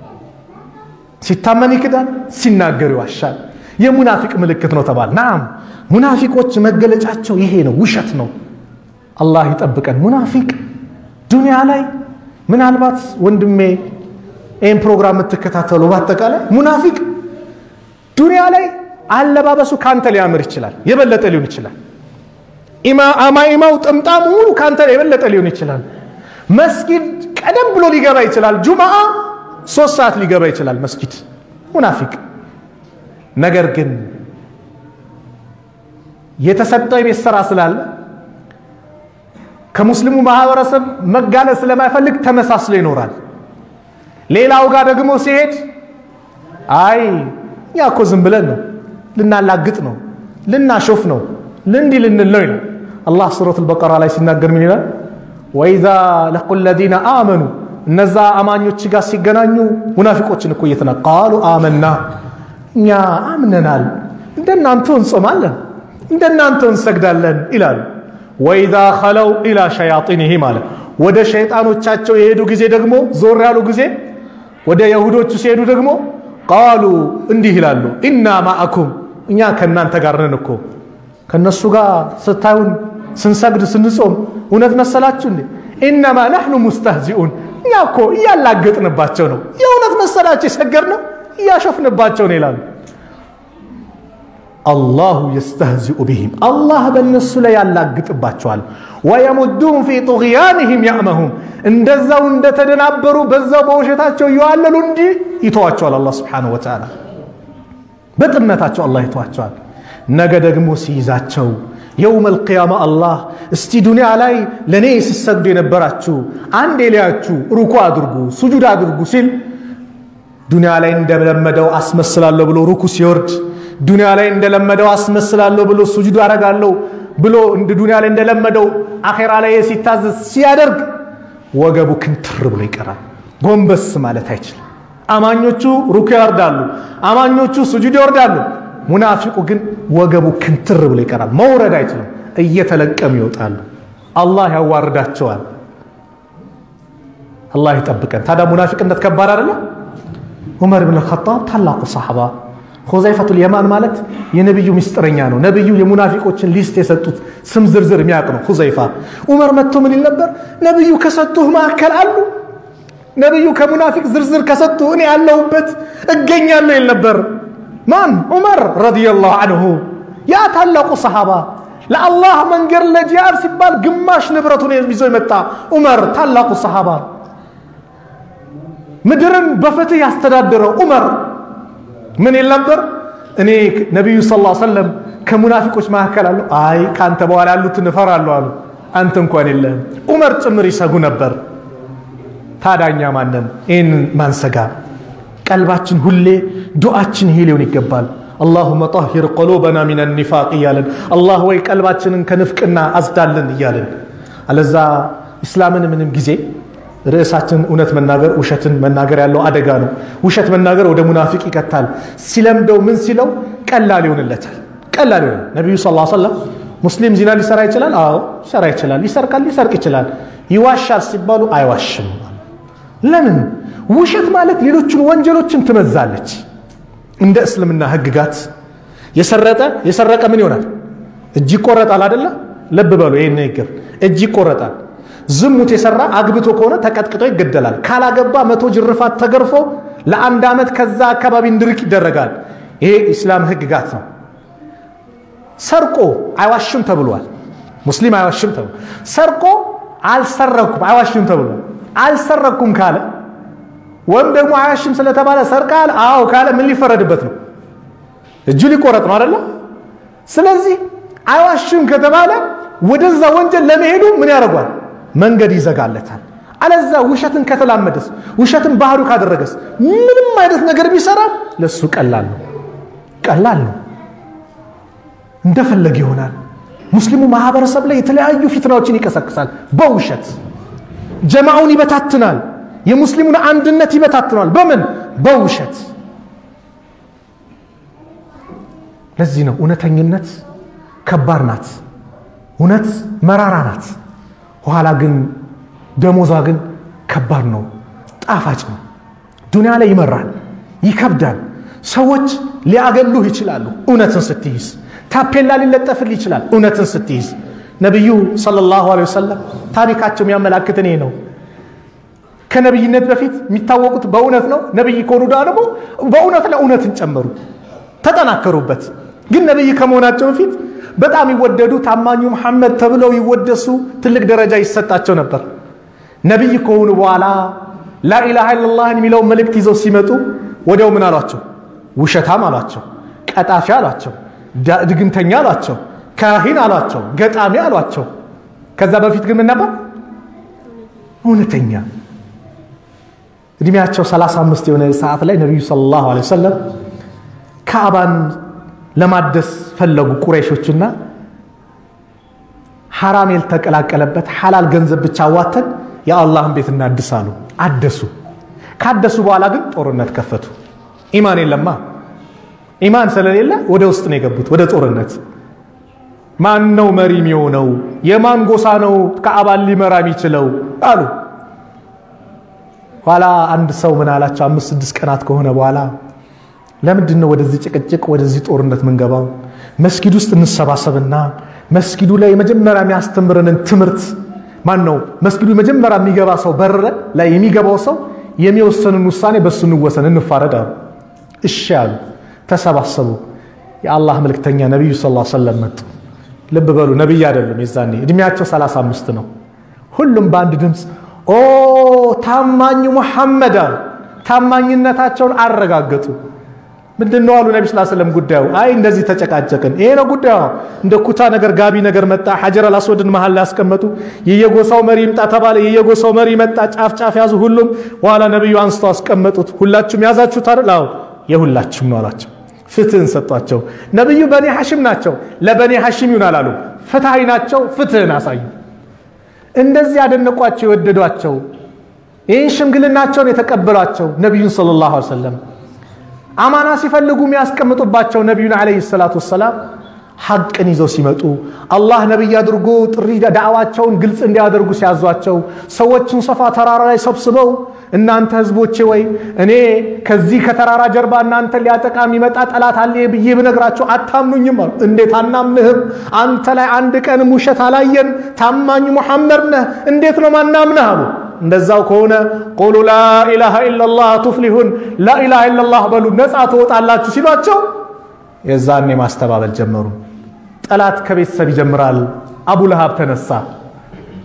ሲታመን ይክዳል ሲናገር ይዋሻል የሙናፊቅ ምልክት ነው ተባል ናም ሙናፊቆች መገለጫቸው ይሄ ነው ውሸት ነው አላህ ይጠብቀን ሙናፊቅ ዱንያ ላይ ምናልባት ወንድሜ ይህን ፕሮግራም የምትከታተሉ በአጠቃላይ ሙናፊቅ ዱንያ ላይ አለባበሱ ካንተ ሊያምር ይችላል የበለጠ ሊሆን ይችላል አማኢማው ጥምጣሙ ሙሉ ካንተ የበለጠ ሊሆን ይችላል መስጊድ ቀደም ብሎ ሊገባ ይችላል ጁምዓ ሶስት ሰዓት ሊገባ ይችላል መስጊድ ሙናፊቅ ነገር ግን የተሰጠው የቤት ስራ ስላለ ከሙስሊሙ ማህበረሰብ መጋለጥ ስለማይፈልግ ተመሳስሎ ይኖራል ሌላው ጋር ደግሞ ሲሄድ አይ እኛ እኮ ዝም ብለን ነው ልናላግጥ ነው ልናሾፍ ነው ልንዲ ልንል ነው ይላል አላህ ሱረት አልበቀራ ላይ ሲናገር ምን ይላል ወኢዛ ለቁ ለዚነ አመኑ እነዛ አማኞች ጋር ሲገናኙ ሙናፊቆችን እኮ እየተና ቃሉ አመና እኛ አምነናል እንደናንተው እንጾማለን እንደናንተው እንሰግዳለን ይላሉ ወኢዛ ኸለው ኢላ ሸያጢንህ ማለት ወደ ሸይጣኖቻቸው የሄዱ ጊዜ ደግሞ ዞር ያሉ ጊዜ ወደ የሁዶቹ ሲሄዱ ደግሞ ቃሉ እንዲህ ይላሉ ኢና ማአኩም እኛ ከእናንተ ጋር ነን እኮ ከእነሱ ጋር ስታዩን ስንሰግድ ስንጾም እውነት መሰላችሁ እንዴ ኢነማ ናሕኑ ሙስተህዚኡን እኛ እኮ እያላገጥንባቸው ነው የእውነት መሰላቸው የሰገድ ነው እያሾፍንባቸው ነው ይላሉ አላሁ የስተህዚኡ ቢህም አላህ በእነሱ ላይ ያላግጥባቸዋል ወየሙዱም ፊ ጡግያንህም ያዕመሁም እንደዛው እንደተደናበሩ በዛው በውሸታቸው እየዋለሉ እንጂ ይተዋቸዋል አላህ ስብሓነሁ ወተዓላ በጥመታቸው አላህ ይተዋቸዋል ነገ ደግሞ ሲይዛቸው የውም አልቅያማ አላህ እስቲ ዱንያ ላይ ለእኔ ሲሰግዱ የነበራችሁ አንድ ሊያችሁ ሩኩ አድርጉ ሱጁድ አድርጉ ሲል ዱንያ ላይ እንደለመደው አስመስላለሁ ብሎ ሩኩ ሲወርድ ዱንያ ላይ እንደለመደው አስመስላለሁ ብሎ ሱጁድ አረጋለሁ ብሎ እንደ ዱንያ ላይ እንደለመደው አኼራ ላይ ሲታዘዝ ሲያደርግ ወገቡ ክንትር ብሎ ይቀራል ጎንበስ ማለት አይችልም አማኞቹ ሩኩ ያወርዳሉ አማኞቹ ሱጁድ ይወርዳሉ ሙናፊቁ ግን ወገቡ ክንትር ብሎ ይቀራል መውረድ አይችልም እየተለቀሙ ይወጣሉ አላህ ያዋርዳቸዋል አላህ ይጠብቀን ታዲያ ሙናፊቅነት ከባድ አይደለም ዑመር ብን ልኸጣብ ታላቁ ሰሓባ ሁዘይፈቱል የማን ማለት የነቢዩ ምስጢረኛ ነው ነቢዩ የሙናፊቆችን ሊስት የሰጡት ስም ዝርዝር የሚያውቅ ነው ሁዘይፋ ዑመር መጥቶ ምን ይል ነበር ነቢዩ ከሰጡህ መካከል አሉ ነቢዩ ከሙናፊቅ ዝርዝር ከሰጡ እኔ ያለሁበት እገኛለሁ ይል ነበር ማን ዑመር ረዲየላሁ አንሁ ያ ታላቁ ሰሓባ ለአላህ መንገድ ለጂሃድ ሲባል ግማሽ ንብረቱን ይዞ የመጣ ዑመር ታላቁ ሰሓባ ምድርን በፍትህ ያስተዳደረው ዑመር ምን ይል ነበር እኔ ነቢዩ ስ ሰለም ከሙናፊቆች መካከል አሉ አይ ከአንተ በኋላ ያሉትን እፈራለሁ አሉ አንተ እንኳን የለህም ዑመር ጭምር ይሰጉ ነበር ታዳኛ ማንን ይህንን ማንሰጋ ቀልባችን ሁሌ ዱዓችን ይሄ ሊሆን ይገባል አላሁመ ጠሂር ቀሉበና ሚን ኒፋቅ እያለን አላህ ወይ ቀልባችንን ከንፍቅና አጽዳልን እያለን አለዛ ኢስላምን ምንም ጊዜ ርዕሳችን እውነት መናገር ውሸትን መናገር ያለው አደጋ ነው ውሸት መናገር ወደ ሙናፊቅ ይከታል ሲለምደው ምን ሲለው ቀላል ይሆንለታል ቀላል ይሆን ነቢዩ ስ ሰለም ሙስሊም ዚና ሊሰራ ይችላል አዎ ሊሰራ ይችላል ይሰርቃል ሊሰርቅ ይችላል ይዋሻል ሲባሉ አይዋሽም ለምን ውሸት ማለት ሌሎችን ወንጀሎችን ትመዛለች እንደ እስልምና ህግጋት የሰረጠ የሰረቀ ምን ይሆናል እጅ ይቆረጣል አደለ ልብ በሉ ይህን ንግግር እጅ ይቆረጣል ዝሙት የሰራ አግብቶ ከሆነ ተቀጥቅጦ ይገደላል ካላገባ መቶ ጅርፋት ተገርፎ ለአንድ ዓመት ከዛ አካባቢ እንድርቅ ይደረጋል ይሄ ኢስላም ህግጋት ነው ሰርቆ አይዋሽም ተብሏል ሙስሊም አይዋሽም ተብሏል ሰርቆ አልሰረኩም አይዋሽም ተብሏል አልሰረኩም ካለ ወይም ደግሞ አይዋሽም ስለተባለ ሰርቃል አዎ ካለ ምን ሊፈረድበት ነው እጁ ሊቆረጥ ነው አደለ ስለዚህ አይዋሽም ከተባለ ወደዛ ወንጀል ለመሄዱ ምን ያደርጓል መንገድ ይዘጋለታል አለዛ ውሸትን ከተላመደስ ውሸትን ባህሩ ካደረገስ ምንም አይነት ነገር ቢሰራ ለሱ ቀላል ነው ቀላል ነው እንደፈለገ ይሆናል ሙስሊሙ ማህበረሰብ ላይ የተለያዩ ፊትናዎችን ይቀሰቅሳል በውሸት ጀማውን ይበታትናል የሙስሊሙን አንድነት ይበታትናል በምን በውሸት ለዚህ ነው እውነተኝነት ከባድ ናት እውነት መራራ ናት ኋላ ግን ደሞዟ ግን ከባድ ነው ጣፋጭ ነው ዱንያ ላይ ይመራል ይከብዳል ሰዎች ሊያገሉህ ይችላሉ እውነትን ስትይዝ ታፔላ ሊለጠፍልህ ይችላል እውነትን ስትይዝ ነቢዩ ሰለላሁ ዐለይሂ ወሰለም ታሪካቸው የሚያመላክትን ይሄ ነው ከነቢይነት በፊት የሚታወቁት በእውነት ነው ነቢይ ከሆኑ ደግሞ በእውነት ላይ እውነትን ጨመሩ ተጠናከሩበት ግን ነቢይ ከመሆናቸው በፊት በጣም ይወደዱ ታማኙ መሐመድ ተብለው ይወደሱ ትልቅ ደረጃ ይሰጣቸው ነበር ነቢይ ከሆኑ በኋላ ላኢላሃ ኢለላህን የሚለውን መልእክት ይዘው ሲመጡ ወዲያው ምን አሏቸው ውሸታም አሏቸው ቀጣፊ አሏቸው ድግምተኛ አሏቸው ካሂን አሏቸው ገጣሚ አሏቸው ከዛ በፊት ግን ምን ነበር እውነተኛ እድሜያቸው 35 የሆነ ሰዓት ላይ ነቢዩ ሰለላሁ ዐለይሂ ወሰለም ካዕባን ለማደስ ፈለጉ ቁረይሾችና ሐራም ያልተቀላቀለበት ሐላል ገንዘብ ብቻ አዋተን የአላህን ቤት እናድስ አሉ አደሱ ካደሱ በኋላ ግን ጦርነት ከፈቱ ኢማን የለማ ኢማን ስለሌለ ወደ ውስጥ ነው የገቡት ወደ ጦርነት ማን ነው መሪ የሚሆነው የማን ጎሳ ነው ካዕባን ሊመራ የሚችለው አሉ ኋላ አንድ ሰው ምን አላቸው አምስት ስድስት ቀናት ከሆነ በኋላ ለምንድን ነው ወደዚህ ጭቅጭቅ ወደዚህ ጦርነት ምንገባው መስጊድ ውስጥ እንሰባሰብና መስጊዱ ላይ የመጀመሪያ የሚያስተምረንን ትምህርት ማን ነው መስጊዱ መጀመሪያ የሚገባ ሰው በር ላይ የሚገባው ሰው የሚወሰንን ውሳኔ በእሱ እንወሰን እንፋረድ አሉ እሺ አሉ ተሰባሰቡ የአላህ መልክተኛ ነቢዩ ስ ሰለም መጡ ልብ በሉ ነቢይ አይደሉም የዛኔ እድሜያቸው 35 ነው ሁሉም በአንድ ድምፅ ኦ ታማኝ ሙሐመድ አሉ ታማኝነታቸውን አረጋገጡ ምንድን ነው አሉ ነቢ ስ ስለም ጉዳዩ አይ እንደዚህ ተጨቃጨቅን ይሄ ነው ጉዳዩ እንደ ኩታ ነገር ጋቢ ነገር መጣ ሐጀር አልአስወድን መሀል ላይ ያስቀመጡ የየጎሳው መሪ ይምጣ ተባለ የየጎሳው መሪ መጣ ጫፍ ጫፍ ያዙ ሁሉም በኋላ ነቢዩ አንስተው አስቀመጡት ሁላችሁም ያዛችሁት አይደል አዎ የሁላችሁም ነው አላቸው ፍትህን ሰጧቸው ነቢዩ በኒ ሐሽም ናቸው ለበኒ ሐሽም ይሁን አላሉ ፍትሃዊ ናቸው ፍትህን አሳዩ እንደዚህ ያደነቋቸው የወደዷቸው ይህን ሽምግልናቸውን የተቀበሏቸው ነቢዩን ሰለላሁ ዐለይሂ ወሰለም አማና ሲፈልጉ የሚያስቀምጡባቸው ነቢዩን ዓለይሂ ሰላቱ ወሰላም ሐቅን ይዘው ሲመጡ አላህ ነቢይ አድርጎ ጥሪ ዳዕዋቸውን ግልጽ እንዲያደርጉ ሲያዟቸው ሰዎችን ሰፋ ተራራ ላይ ሰብስበው እናንተ ህዝቦቼ ወይ እኔ ከዚህ ከተራራ ጀርባ እናንተ ሊያጠቃ የሚመጣ ጠላት አለ ብዬ ብነግራቸው አታምኑኝም አሉ። እንዴት አናምንህም? አንተ ላይ አንድ ቀንም ውሸት አላየን። ታማኝ ሙሐመድ ነህ። እንዴት ነው ማናምንህ አሉ። እንደዛው ከሆነ ቁሉ ላኢላሃ ኢለላህ ቱፍሊሁን፣ ላኢላሃ ኢለላህ በሉ ነፃ ትወጣላችሁ ሲሏቸው የዛኔ ማስተባበል ጀመሩ። ጠላት ከቤተሰብ ይጀምራል። አቡ ለሃብ ተነሳ።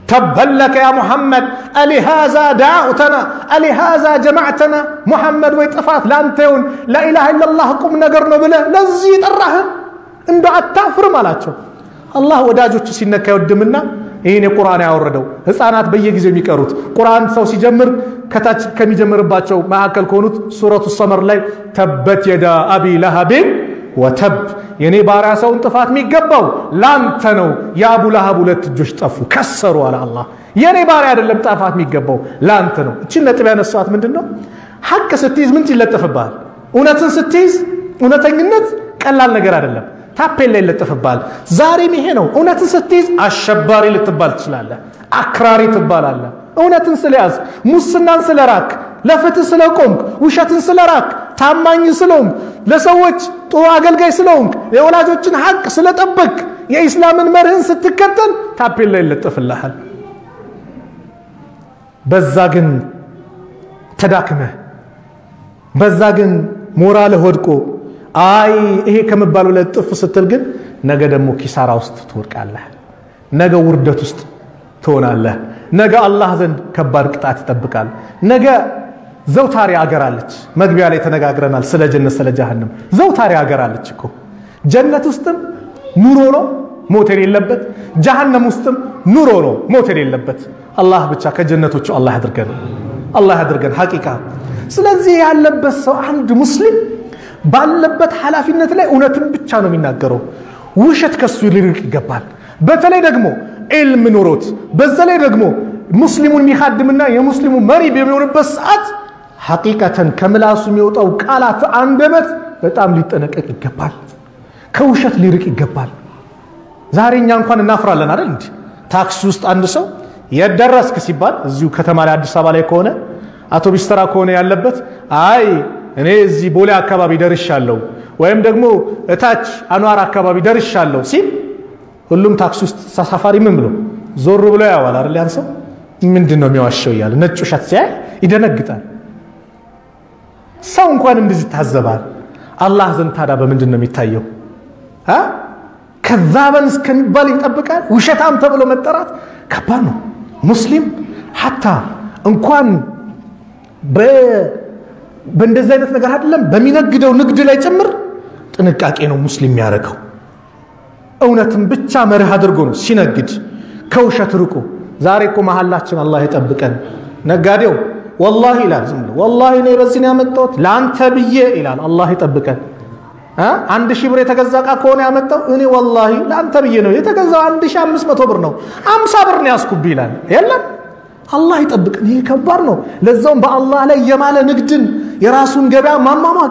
ተበን ለከ ያ ሙሐመድ አሊሃዛ ዳዕተና አሊሃዛ ጀማዕተና ሙሐመድ ወይ ጥፋት ለአንተ ይሁን ላኢላሃ ኢለላህ ቁም ነገር ነው ብለህ ለዚህ ጠራህን እንደ አታፍርም አላቸው አላህ ወዳጆቹ ሲነካ ይወድምና ይህን የቁርአን ያወረደው ህፃናት በየጊዜው የሚቀሩት ቁርአን ሰው ሲጀምር ከታች ከሚጀምርባቸው መካከል ከሆኑት ሱረቱ ሰመር ላይ ተበት የዳ አቢ ለሃቢን ወተብ የኔ ባሪያ ሰውን ጥፋት የሚገባው ላንተ ነው የአቡ ለሃብ ሁለት እጆች ጠፉ ከሰሩ አለ አላህ የኔ ባሪያ አይደለም ጥፋት የሚገባው ላንተ ነው እችን ነጥብ ያነሳት ምንድን ነው ሐቅ ስትይዝ ምን ይለጠፍብሃል እውነትን ስትይዝ እውነተኝነት ቀላል ነገር አይደለም ታፔላ ይለጠፍብሃል ዛሬም ይሄ ነው እውነትን ስትይዝ አሸባሪ ልትባል ትችላለህ አክራሪ ትባላለህ እውነትን ስለያዝ ሙስናን ስለራክ ለፍትህ ስለቆምክ ውሸትን ስለራክ ታማኝ ስለሆንክ ለሰዎች ጥሩ አገልጋይ ስለሆንክ የወላጆችን ሐቅ ስለጠበቅ የኢስላምን መርህን ስትከተል ታፔላ ይለጠፍልሃል በዛ ግን ተዳክመህ በዛ ግን ሞራልህ ወድቆ አይ ይሄ ከመባሉ ለጥፍ ስትል ግን ነገ ደግሞ ኪሳራ ውስጥ ትወድቃለህ ነገ ውርደት ውስጥ ትሆናለህ ነገ አላህ ዘንድ ከባድ ቅጣት ይጠብቃል ነገ ዘውታሪ አገር አለች መግቢያ ላይ ተነጋግረናል ስለ ጀነት ስለ ጀሃንም ዘውታሪ አገር አለች እኮ ጀነት ውስጥም ኑሮ ነው ሞት የሌለበት ጀሃነም ውስጥም ኑሮ ነው ሞት የሌለበት አላህ ብቻ ከጀነቶቹ አላህ ያድርገን አላህ ያድርገን ሐቂቃ ስለዚህ ያለበት ሰው አንድ ሙስሊም ባለበት ኃላፊነት ላይ እውነትን ብቻ ነው የሚናገረው ውሸት ከሱ ሊርቅ ይገባል በተለይ ደግሞ ዒልም ኑሮት በዛ ላይ ደግሞ ሙስሊሙን የሚካድምና የሙስሊሙ መሪ በሚሆንበት ሰዓት ሐቂቀተን ከምላሱ የሚወጣው ቃላት አንደበት በጣም ሊጠነቀቅ ይገባል ከውሸት ሊርቅ ይገባል ዛሬ እኛ እንኳን እናፍራለን አይደል እንዲ ታክሲ ውስጥ አንድ ሰው የደረስክ ሲባል እዚሁ ከተማ ላይ አዲስ አበባ ላይ ከሆነ አውቶቢስ ተራ ከሆነ ያለበት አይ እኔ እዚህ ቦሌ አካባቢ ደርሻለሁ ወይም ደግሞ እታች አኗር አካባቢ ደርሻለሁ ሲል ሁሉም ታክሲ ውስጥ ተሳፋሪ ምን ብሎ ዞር ብሎ ያዋል አይደል ያን ሰው ምንድን ነው የሚዋሸው እያለ ነጭ ውሸት ሲያይ ይደነግጣል ሰው እንኳን እንደዚህ ይታዘባል አላህ ዘንድ ታዲያ በምንድን ነው የሚታየው ከዛበን እስከሚባል ይጠብቃል ውሸታም ተብሎ መጠራት ከባድ ነው ሙስሊም ሐታ እንኳን በእንደዚህ አይነት ነገር አይደለም በሚነግደው ንግድ ላይ ጭምር ጥንቃቄ ነው ሙስሊም የሚያደርገው እውነትን ብቻ መርህ አድርጎ ነው ሲነግድ ከውሸት ርቆ ዛሬ እኮ መሀላችን አላህ የጠብቀን ነጋዴው ወላሂ ይላል ዝም ብሎ ወላሂ እኔ በዚህ ነው ያመጣሁት ለአንተ ብዬ ይላል አላህ ይጠብቀን አንድ ሺህ ብር የተገዛ እቃ ከሆነ ያመጣው እኔ ወላሂ ለአንተ ብዬ ነው የተገዛው አንድ ሺህ አምስት መቶ ብር ነው አምሳ ብር ነው ያስኩብህ ይላል የለም አላህ ይጠብቅን ይሄ ከባድ ነው ለዛውም በአላህ ላይ የማለ ንግድን የራሱን ገበያ ማሟሟቅ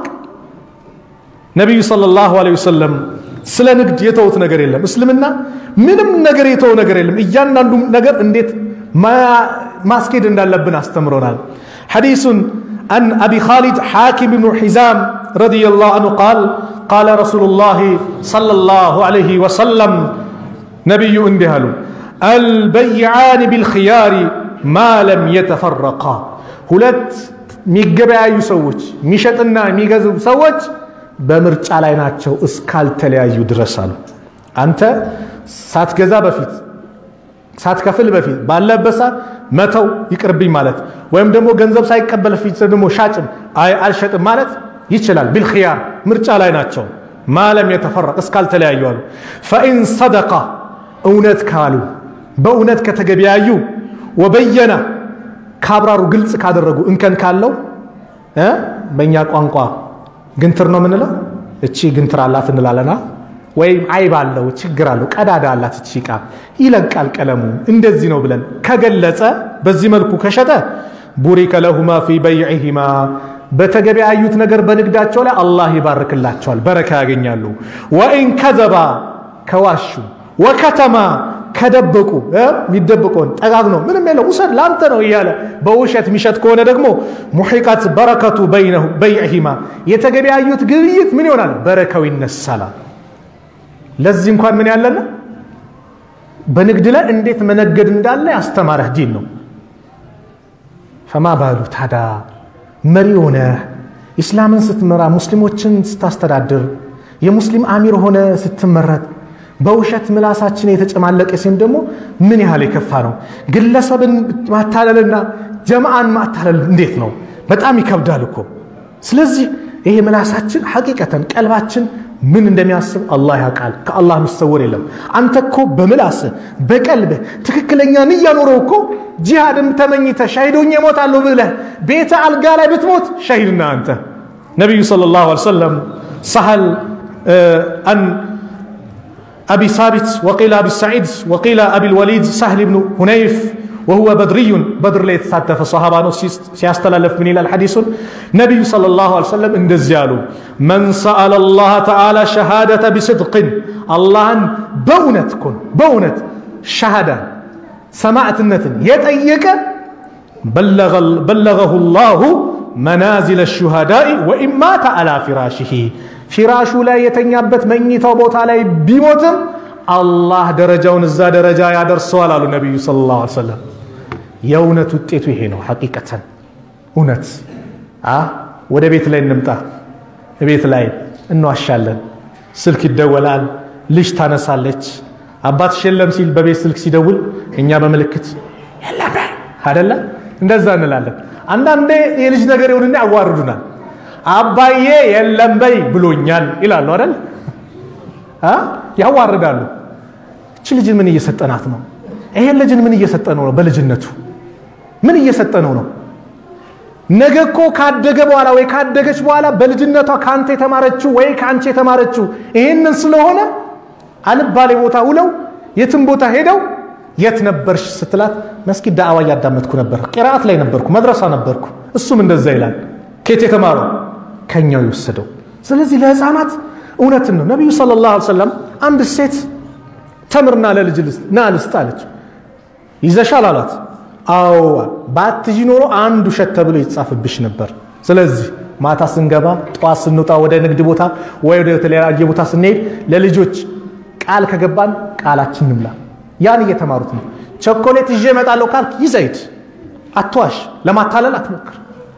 ነቢዩ ሰለላሁ ዐለይሂ ወሰለም ስለ ንግድ የተውት ነገር የለም እስልምና ምንም ነገር የተው ነገር የለም እያንዳንዱ ነገር እንዴት ማስኬድ እንዳለብን አስተምሮናል ሐዲሱን عن أبي خالد حاكم بن حزام رضي الله عنه قال قال رسول الله صلى الله عليه وسلم نبي اندهلو البيعان بالخيار ما لم يتفرقا ሁለት የሚገበያዩ ሰዎች የሚሸጥና የሚገዙ ሰዎች በምርጫ ላይ ናቸው እስካልተለያዩ ድረስ አሉ አንተ ሳትገዛ በፊት ሳትከፍል በፊት ባለበት ሰዓት መተው ይቅርብኝ ማለት ወይም ደግሞ ገንዘብ ሳይቀበል ፊት ደግሞ ሻጭም አይ አልሸጥም ማለት ይችላል ቢልክያር ምርጫ ላይ ናቸው ማለም የተፈረቅ እስካልተለያዩ አሉ ፈኢን ሰደቃ እውነት ካሉ በእውነት ከተገበያዩ ወበየና ካብራሩ ግልጽ ካደረጉ እንከን ካለው በእኛ ቋንቋ ግንትር ነው የምንለው እቺ ግንትር አላት እንላለና ወይም አይብ አለው ችግር አለው ቀዳዳ አላት እቺ ዕቃ ይለቃል ቀለሙ እንደዚህ ነው ብለን ከገለጸ በዚህ መልኩ ከሸጠ ቡሪከ ለሁማ ፊ በይዕሂማ በተገበያዩት ነገር በንግዳቸው ላይ አላህ ይባርክላቸዋል በረካ ያገኛሉ ወኢን ከዘባ ከዋሹ ወከተማ ከደበቁ የሚደብቀውን ጠጋግ ነው ምንም የለው ውሰድ ለአንተ ነው እያለ በውሸት የሚሸጥ ከሆነ ደግሞ ሙሒቀት በረከቱ በይዕሂማ የተገበያዩት ግብይት ምን ይሆናል በረከው ይነሳላል ለዚህ እንኳን ምን ያለና በንግድ ላይ እንዴት መነገድ እንዳለ ያስተማረህ ዲን ነው ፈማ ባሉ ታዳ መሪ ሆነ ኢስላምን ስትመራ ሙስሊሞችን ስታስተዳድር የሙስሊም አሚር ሆነ ስትመረጥ በውሸት ምላሳችን የተጨማለቀ ሲሆን ደግሞ ምን ያህል የከፋ ነው። ግለሰብን ማታለልና ጀማዓን ማታለል እንዴት ነው? በጣም ይከብዳል እኮ። ስለዚህ ይሄ ምላሳችን ሐቂቀተን ቀልባችን ምን እንደሚያስብ አላህ ያውቃል። ከአላህ የሚሰወር የለም። አንተ እኮ በምላስህ በቀልብህ ትክክለኛ ንያ ኖረው እኮ ጂሃድን ተመኝተህ ሻሂዶኝ እሞታለሁ ብለህ ቤተ አልጋ ላይ ብትሞት ሻሂድና አንተ ነቢዩ ሰለላሁ ዐለይሂ ወሰለም ሰሀል አን አቢ ሳቢት ወቂላ አቢ ሰዒድ ወቂላ አቢ ልወሊድ ሳህል ብኑ ሁነይፍ ወሁወ በድርዩን በድር ላይ የተሳተፈ ሰሃባ ነው። ሲያስተላለፍ ምን ይላል ሐዲሱን? ነቢዩ ሰለላሁ ዐለይሂ ወሰለም እንደዚህ አሉ፣ መን ሰአለ ላህ ተዓላ ሸሃደተ ቢስድቅን አላህን በእውነት እኮ ነው በእውነት ሸሃዳ ሰማዕትነትን የጠየቀ በለገሁ ላሁ መናዚለ ሹሃዳኢ ወኢን ማተ አላ ፊራሽሂ ፊራሹ ላይ የተኛበት መኝታው ቦታ ላይ ቢሞትም አላህ ደረጃውን እዛ ደረጃ ያደርሰዋል አሉ ነቢዩ ሰለላሁ ዐለይሂ ወሰለም። የእውነት ውጤቱ ይሄ ነው። ሐቂቀተን እውነት ወደ ቤት ላይ እንምጣ። ቤት ላይ እንዋሻለን። ስልክ ይደወላል፣ ልጅ ታነሳለች። አባትሽ የለም ሲል በቤት ስልክ ሲደውል እኛ በምልክት የለም አደለ እንደዛ እንላለን። አንዳንዴ የልጅ ነገር ይሁንና ያዋርዱናል። አባዬ የለም በይ ብሎኛል ይላሉ አይደል? ያዋርዳሉ። እች ልጅን ምን እየሰጠናት ነው? ይሄን ልጅን ምን እየሰጠነው ነው? በልጅነቱ ምን እየሰጠነው ነው? ነገ እኮ ካደገ በኋላ ወይ ካደገች በኋላ በልጅነቷ ከአንተ የተማረችው ወይ ከአንቺ የተማረችው ይህንን ስለሆነ አልባሌ ቦታ ውለው የትም ቦታ ሄደው የት ነበርሽ ስትላት መስጊድ ዳዕዋ እያዳመጥኩ ነበር፣ ቂራአት ላይ ነበርኩ፣ መድረሳ ነበርኩ። እሱም እንደዛ ይላል። ከየት የተማረው ከኛው የወሰደው። ስለዚህ ለህፃናት እውነትን ነው። ነቢዩ ሰለላሁ ዐለይሂ ወሰለም አንድ ሴት ተምርና ለልጅ ና ልስጥ አለች። ይዘሻል አሏት። አዎ ባትይዢ ኖሮ አንድ ውሸት ተብሎ ይጻፍብሽ ነበር። ስለዚህ ማታ ስንገባ፣ ጠዋት ስንወጣ፣ ወደ ንግድ ቦታ ወይ ወደ ተለያየ ቦታ ስንሄድ ለልጆች ቃል ከገባን ቃላችን እንምላ። ያን እየተማሩት ነው። ቸኮሌት ይዤ እመጣለሁ ካልክ ይዘህ ሂድ። አትዋሽ፣ ለማታለል አትሞክር።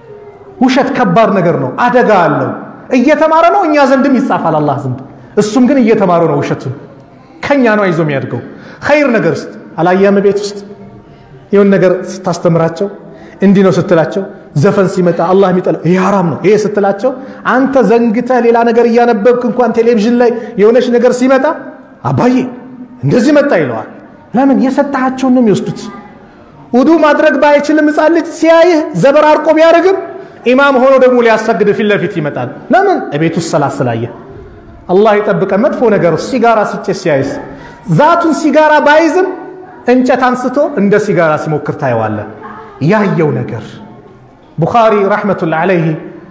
ውሸት ከባድ ነገር ነው፣ አደጋ አለው። እየተማረ ነው፣ እኛ ዘንድም ይጻፋል አላህ ዘንድ። እሱም ግን እየተማረ ነው ውሸቱን ከኛ ነው ይዞ የሚያድገው። ኸይር ነገር ውስጥ አላየህም? ቤት ውስጥ የሆን ነገር ስታስተምራቸው እንዲህ ነው ስትላቸው፣ ዘፈን ሲመጣ አላህ የሚጠላው ይህ ሐራም ነው ይሄ ስትላቸው፣ አንተ ዘንግተህ ሌላ ነገር እያነበብክ እንኳን ቴሌቪዥን ላይ የሆነች ነገር ሲመጣ አባዬ እንደዚህ መጣ ይለዋል። ለምን የሰጣቸውን ነው የሚወስዱት። ውዱ ማድረግ ባይችልም ሕፃን ልጅ ሲያይህ ዘበራርቆ ቢያደርግም ኢማም ሆኖ ደግሞ ሊያሰግድ ፊት ለፊት ይመጣል። ለምን እቤት ውስጥ ሰላት ስላየህ አላህ የጠብቀ መጥፎ ነገር ሲጋራ ሲጨስ ሲያይስ ዛቱን ሲጋራ ባይዝም እንጨት አንስቶ እንደ ሲጋራ ሲሞክር ታየዋለህ። ያየው ነገር ቡኻሪ ረሕመቱላህ ዓለይህ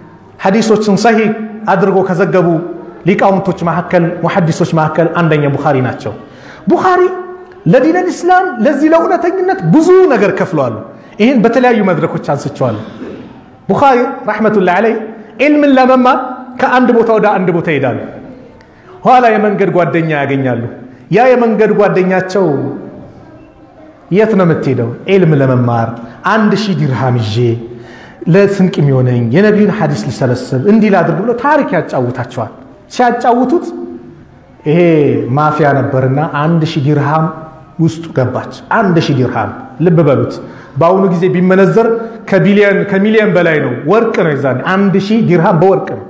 ሐዲሶችን ሰሂህ አድርጎ ከዘገቡ ሊቃውንቶች መካከል ሙሐዲሶች መካከል አንደኛ ቡኻሪ ናቸው። ቡኻሪ ለዲነል ኢስላም ለዚህ ለእውነተኝነት ብዙ ነገር ከፍለዋል። ይህን በተለያዩ መድረኮች አንስቸዋለሁ። ቡኻሪ ረሕመቱላህ ዓለይህ ዒልምን ለመማር ከአንድ ቦታ ወደ አንድ ቦታ ይሄዳሉ። ኋላ የመንገድ ጓደኛ ያገኛሉ። ያ የመንገድ ጓደኛቸው የት ነው የምትሄደው? ዒልም ለመማር አንድ ሺህ ዲርሃም ይዤ ለስንቅ የሚሆነኝ የነቢዩን ሐዲስ ልሰበስብ እንዲህ ላድርግ ብሎ ታሪክ ያጫውታቸዋል። ሲያጫውቱት ይሄ ማፊያ ነበርና አንድ ሺህ ዲርሃም ውስጡ ገባች። አንድ ሺህ ዲርሃም ልብ በሉት። በአሁኑ ጊዜ ቢመነዘር ከቢሊየን ከሚሊየን በላይ ነው። ወርቅ ነው። የዛኔ አንድ ሺህ ዲርሃም በወርቅ ነው።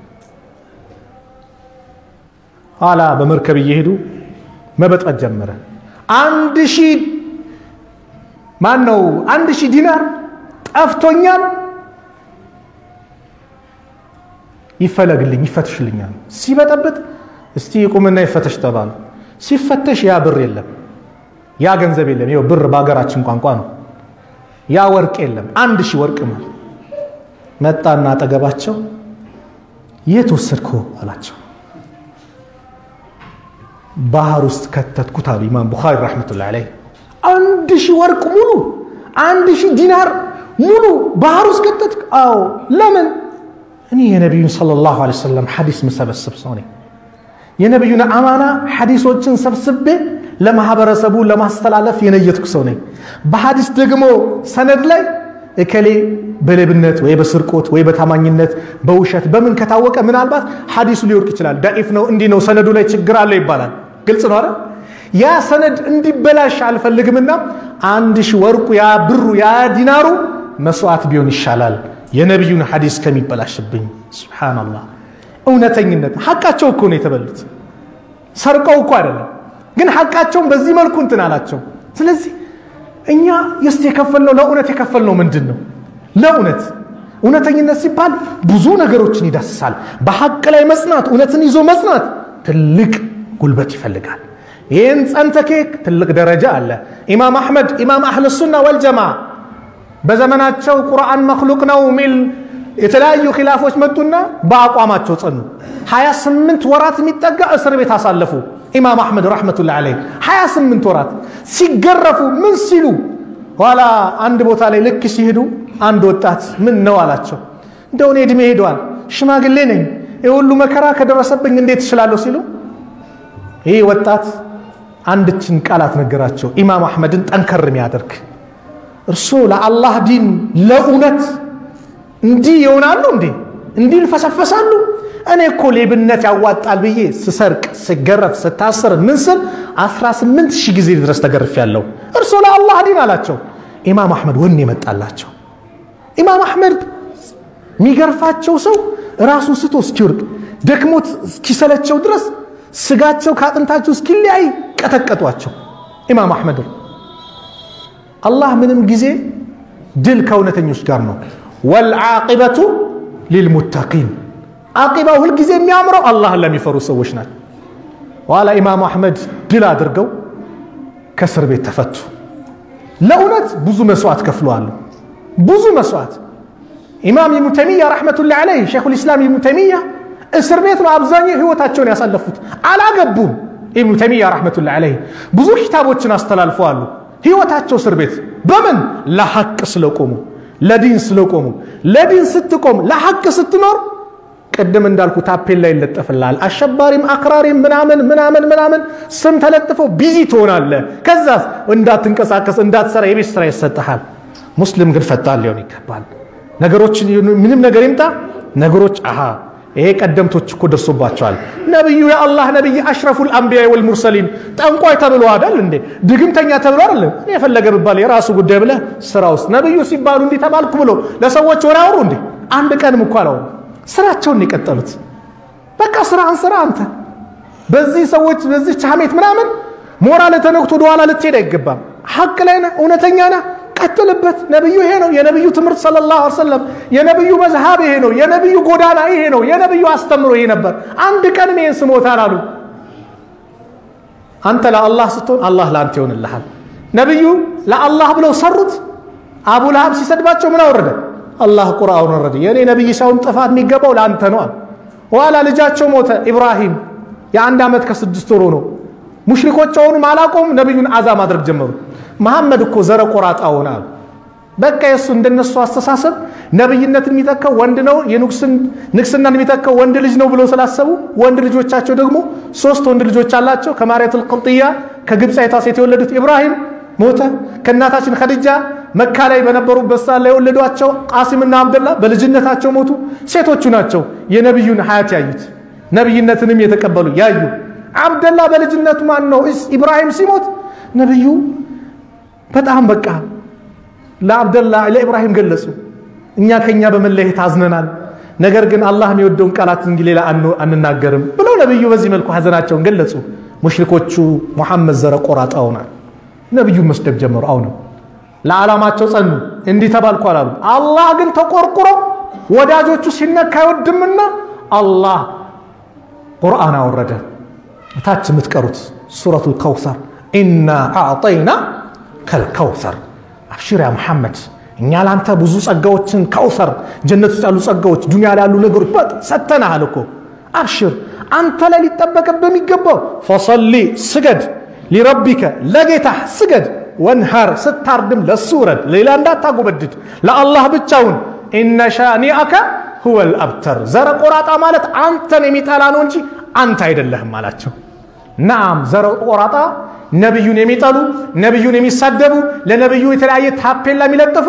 ኋላ በመርከብ እየሄዱ መበጥበጥ ጀመረ። አንድ ሺህ ማን ነው? አንድ ሺህ ዲናር ጠፍቶኛል፣ ይፈለግልኝ፣ ይፈትሽልኛል። ሲበጠብጥ እስቲ ቁምና ይፈተሽ ተባሉ። ሲፈተሽ ያ ብር የለም፣ ያ ገንዘብ የለም። ይኸው ብር በሀገራችን ቋንቋ ነው። ያ ወርቅ የለም። አንድ ሺህ ወርቅ ማለት መጣና አጠገባቸው የት ወሰድከው አላቸው። ባህር ውስጥ ከተትኩት አሉ ኢማም ቡኻሪ ረሕመቱላሂ ዓለይህ። አንድ ሺህ ወርቅ ሙሉ አንድ ሺህ ዲናር ሙሉ ባህር ውስጥ ከተትክ? አዎ። ለምን? እኔ የነቢዩን ሰለላሁ ዐለይሂ ወሰለም ሐዲስ ምሰበስብ ሰው ነኝ። የነቢዩን አማና ሐዲሶችን ሰብስቤ ለማህበረሰቡ ለማስተላለፍ የነየትኩ ሰው ነኝ። በሐዲስ ደግሞ ሰነድ ላይ እከሌ በሌብነት ወይ በስርቆት ወይ በታማኝነት በውሸት በምን ከታወቀ ምናልባት ሐዲሱ ሊወርቅ ይችላል። ዳኢፍ ነው እንዲህ ነው ሰነዱ ላይ ችግር አለ ይባላል። ግልጽ ነው አይደል? ያ ሰነድ እንዲበላሽ አልፈልግምና አንድ ሺህ ወርቁ ያ ብሩ ያ ዲናሩ መስዋዕት ቢሆን ይሻላል የነቢዩን ሐዲስ ከሚበላሽብኝ። ሱብሓነላህ እውነተኝነት ሐቃቸው እኮ ነው የተበሉት። ሰርቀው እኮ አይደለም፣ ግን ሐቃቸውን በዚህ መልኩ እንትን አላቸው። ስለዚህ እኛ የስት የከፈልነው ለእውነት የከፈልነው ምንድን ነው? ለእውነት እውነተኝነት ሲባል ብዙ ነገሮችን ይዳስሳል። በሐቅ ላይ መጽናት፣ እውነትን ይዞ መጽናት ትልቅ ጉልበት ይፈልጋል። ይህን ጸንተኬክ ትልቅ ደረጃ አለ። ኢማም አሕመድ ኢማም አህል ሱና ወልጀማ በዘመናቸው ቁርአን መክሉቅ ነው የሚል የተለያዩ ኪላፎች መጡና በአቋማቸው ጸኑ። 28 ወራት የሚጠጋ እስር ቤት አሳለፉ። ኢማም አሕመድ ረሕመቱላህ ዓለይህ 28 ወራት ሲገረፉ ምን ሲሉ ኋላ አንድ ቦታ ላይ ልክ ሲሄዱ አንድ ወጣት ምን ነው አላቸው። እንደው እኔ ዕድሜ ሄደዋል፣ ሽማግሌ ነኝ፣ የሁሉ መከራ ከደረሰብኝ እንዴት እችላለሁ ሲሉ ይህ ወጣት አንድችን ቃላት ነገራቸው፣ ኢማም አሕመድን ጠንከር የሚያደርግ እርሶ ለአላህ ዲን ለእውነት እንዲህ ይሆናሉ እንዴ? እንዲህ ይልፈሰፈሳሉ? እኔ እኮ ሌብነት ያዋጣል ብዬ ስሰርቅ፣ ስገረፍ፣ ስታስር ምን ስል 18 ሺህ ጊዜ ድረስ ተገርፍ ያለው እርሶ ለአላህ ዲን አላቸው። ኢማም አሕመድ ወኔ የመጣላቸው ኢማም አሕመድ የሚገርፋቸው ሰው ራሱን ስቶ እስኪወርቅ ደክሞት እስኪሰለቸው ድረስ ስጋቸው ከአጥንታቸው እስኪለያይ ቀጠቀጧቸው። ኢማም አሕመድ አላህ ምንም ጊዜ ድል ከእውነተኞች ጋር ነው። ወልዓቂበቱ ሊልሙተቂን አቂባው ሁልጊዜ የሚያምረው አላህን ለሚፈሩ ሰዎች ናቸው። ኋላ ኢማም አሕመድ ድል አድርገው ከእስር ቤት ተፈቱ። ለእውነት ብዙ መስዋዕት ከፍለዋል። ብዙ መስዋዕት ኢማም ኢብኑ ተይሚያ ረሕመቱላህ ዓለይህ ሼኹል ኢስላም ኢብኑ ተይሚያ እስር ቤት ነው አብዛኛው ህይወታቸውን ያሳለፉት። አላገቡም። ኢብኑ ተይሚያ ረሕመቱላህ ዓለይህ ብዙ ኪታቦችን አስተላልፈዋሉ። ህይወታቸው እስር ቤት በምን ለሐቅ ስለቆሙ ለዲን ስለቆሙ ለዲን ስትቆም ለሐቅ ስትኖር ቅድም እንዳልኩ ታፔላ ይለጠፍልሃል አሸባሪም አክራሪም ምናምን ምናምን ምናምን ስም ተለጥፈው ቢዚ ትሆናለህ ከዛ እንዳትንቀሳቀስ እንዳትሰራ የቤት ስራ ይሰጠሃል ሙስሊም ግን ፈጣን ሊሆን ይገባል ነገሮችን ምንም ነገር ይምጣ ነገሮች አሃ ይሄ ቀደምቶች እኮ ደርሶባቸዋል። ነቢዩ የአላህ ነቢይ አሽረፉል አንቢያ ወልሙርሰሊን ጠንቋይ ተብሎ አይደል እንዴ? ድግምተኛ ተብሎ አይደል? እኔ የፈለገ ብባል የራሱ ጉዳይ ብለህ ስራ ውስጥ ነቢዩ ሲባሉ እንዲህ ተባልኩ ብሎ ለሰዎች ወሬ አውሩ እንዴ? አንድ ቀንም እኮ አላወሩ። ስራቸውን የቀጠሉት በቃ ስራህን ስራ አንተ። በዚህ ሰዎች በዚህ ቻሜት ምናምን ሞራል ተነክቶ ወደኋላ ልትሄድ አይገባም። ሐቅ ላይ ነህ፣ እውነተኛ ነህ፣ ቀጥልበት። ነብዩ ይሄ ነው የነብዩ ትምህርት ሰለላሁ ዐለይሂ ወሰለም፣ የነብዩ መዝሃብ ይሄ ነው፣ የነብዩ ጎዳና ይሄ ነው፣ የነብዩ አስተምሮ ይሄ ነበር። አንድ ቀንም ይሄን ስሞታል አሉ። አንተ ለአላህ ስትሆን አላህ ለአንተ ይሆንልሃል። ነብዩ ለአላህ ብለው ሰሩት። አቡ ለሀብ ሲሰድባቸው ምን አወረደ? አላህ ቁርአን ወረደ። የእኔ ነብይ ሳይሆን ጥፋት የሚገባው ለአንተ ነው። ኋላ ልጃቸው ሞተ ኢብራሂም የአንድ ዓመት ከስድስት ወሩ ነው። ሙሽሪኮች አሁኑም አላቆም ነቢዩን አዛ ማድረግ ጀመሩ። መሐመድ እኮ ዘረ ቆራጣ ሆነ አሉ። በቃ የእሱ እንደነሱ አስተሳሰብ ነብይነትን የሚተካው ወንድ ነው፣ ንግስናን የሚተካው ወንድ ልጅ ነው ብሎ ስላሰቡ ወንድ ልጆቻቸው ደግሞ ሶስት ወንድ ልጆች አላቸው። ከማርያቱል ቅልጥያ ከግብፃዊቷ ሴት የወለዱት ኢብራሂም ሞተ። ከእናታችን ኸዲጃ መካ ላይ በነበሩበት ሰዓት ላይ የወለዷቸው ቃሲምና አብደላ በልጅነታቸው ሞቱ። ሴቶቹ ናቸው የነቢዩን ሀያት ያዩት ነቢይነትንም የተቀበሉ ያዩ አብደላ በልጅነቱ ማን ነው ኢብራሂም ሲሞት ነቢዩ በጣም በቃ ለአብደላ ለኢብራሂም ገለጹ። እኛ ከኛ በመለየት አዝነናል፣ ነገር ግን አላህ የሚወደውን ቃላት እንጂ ሌላ አንናገርም ብለው ነቢዩ በዚህ መልኩ ሀዘናቸውን ገለጹ። ሙሽሪኮቹ ሙሐመድ ዘረ ቆራጣ ሆናል። ነቢዩን መስደብ ጀመሩ። አሁንም ለዓላማቸው ጸኑ። እንዲህ ተባልኩ አላሉ። አላህ ግን ተቆርቁሮ ወዳጆቹ ሲነካ አይወድምና አላህ ቁርአን አወረደ። እታች የምትቀሩት ሱረቱል ከውሰር ኢና አዕጠይና ከልከውሰር አብሽር ያ መሐመድ እኛ ለአንተ ብዙ ጸጋዎችን ከውሰር ጀነት ውስጥ ያሉ ጸጋዎች ዱንያ ላይ ያሉ ነገሮች ሰጥተናሃል እኮ አብሽር አንተ ላይ ሊጠበቅብህ የሚገባው ፈሰሊ ስገድ ሊረቢከ ለጌታህ ስገድ ወንሃር ስታርድም ለሱ ውረድ ሌላ እንዳታጎበድድ ለአላህ ብቻውን ኢነ ሻኒአከ ሁወል አብተር ዘረ ቆራጣ ማለት አንተን የሚጠላ ነው እንጂ አንተ አይደለህም አላቸው ናም ዘረ ቆራጣ ነቢዩን የሚጠሉ ነቢዩን የሚሳደቡ ለነቢዩ የተለያየ ታፔላ የሚለጥፉ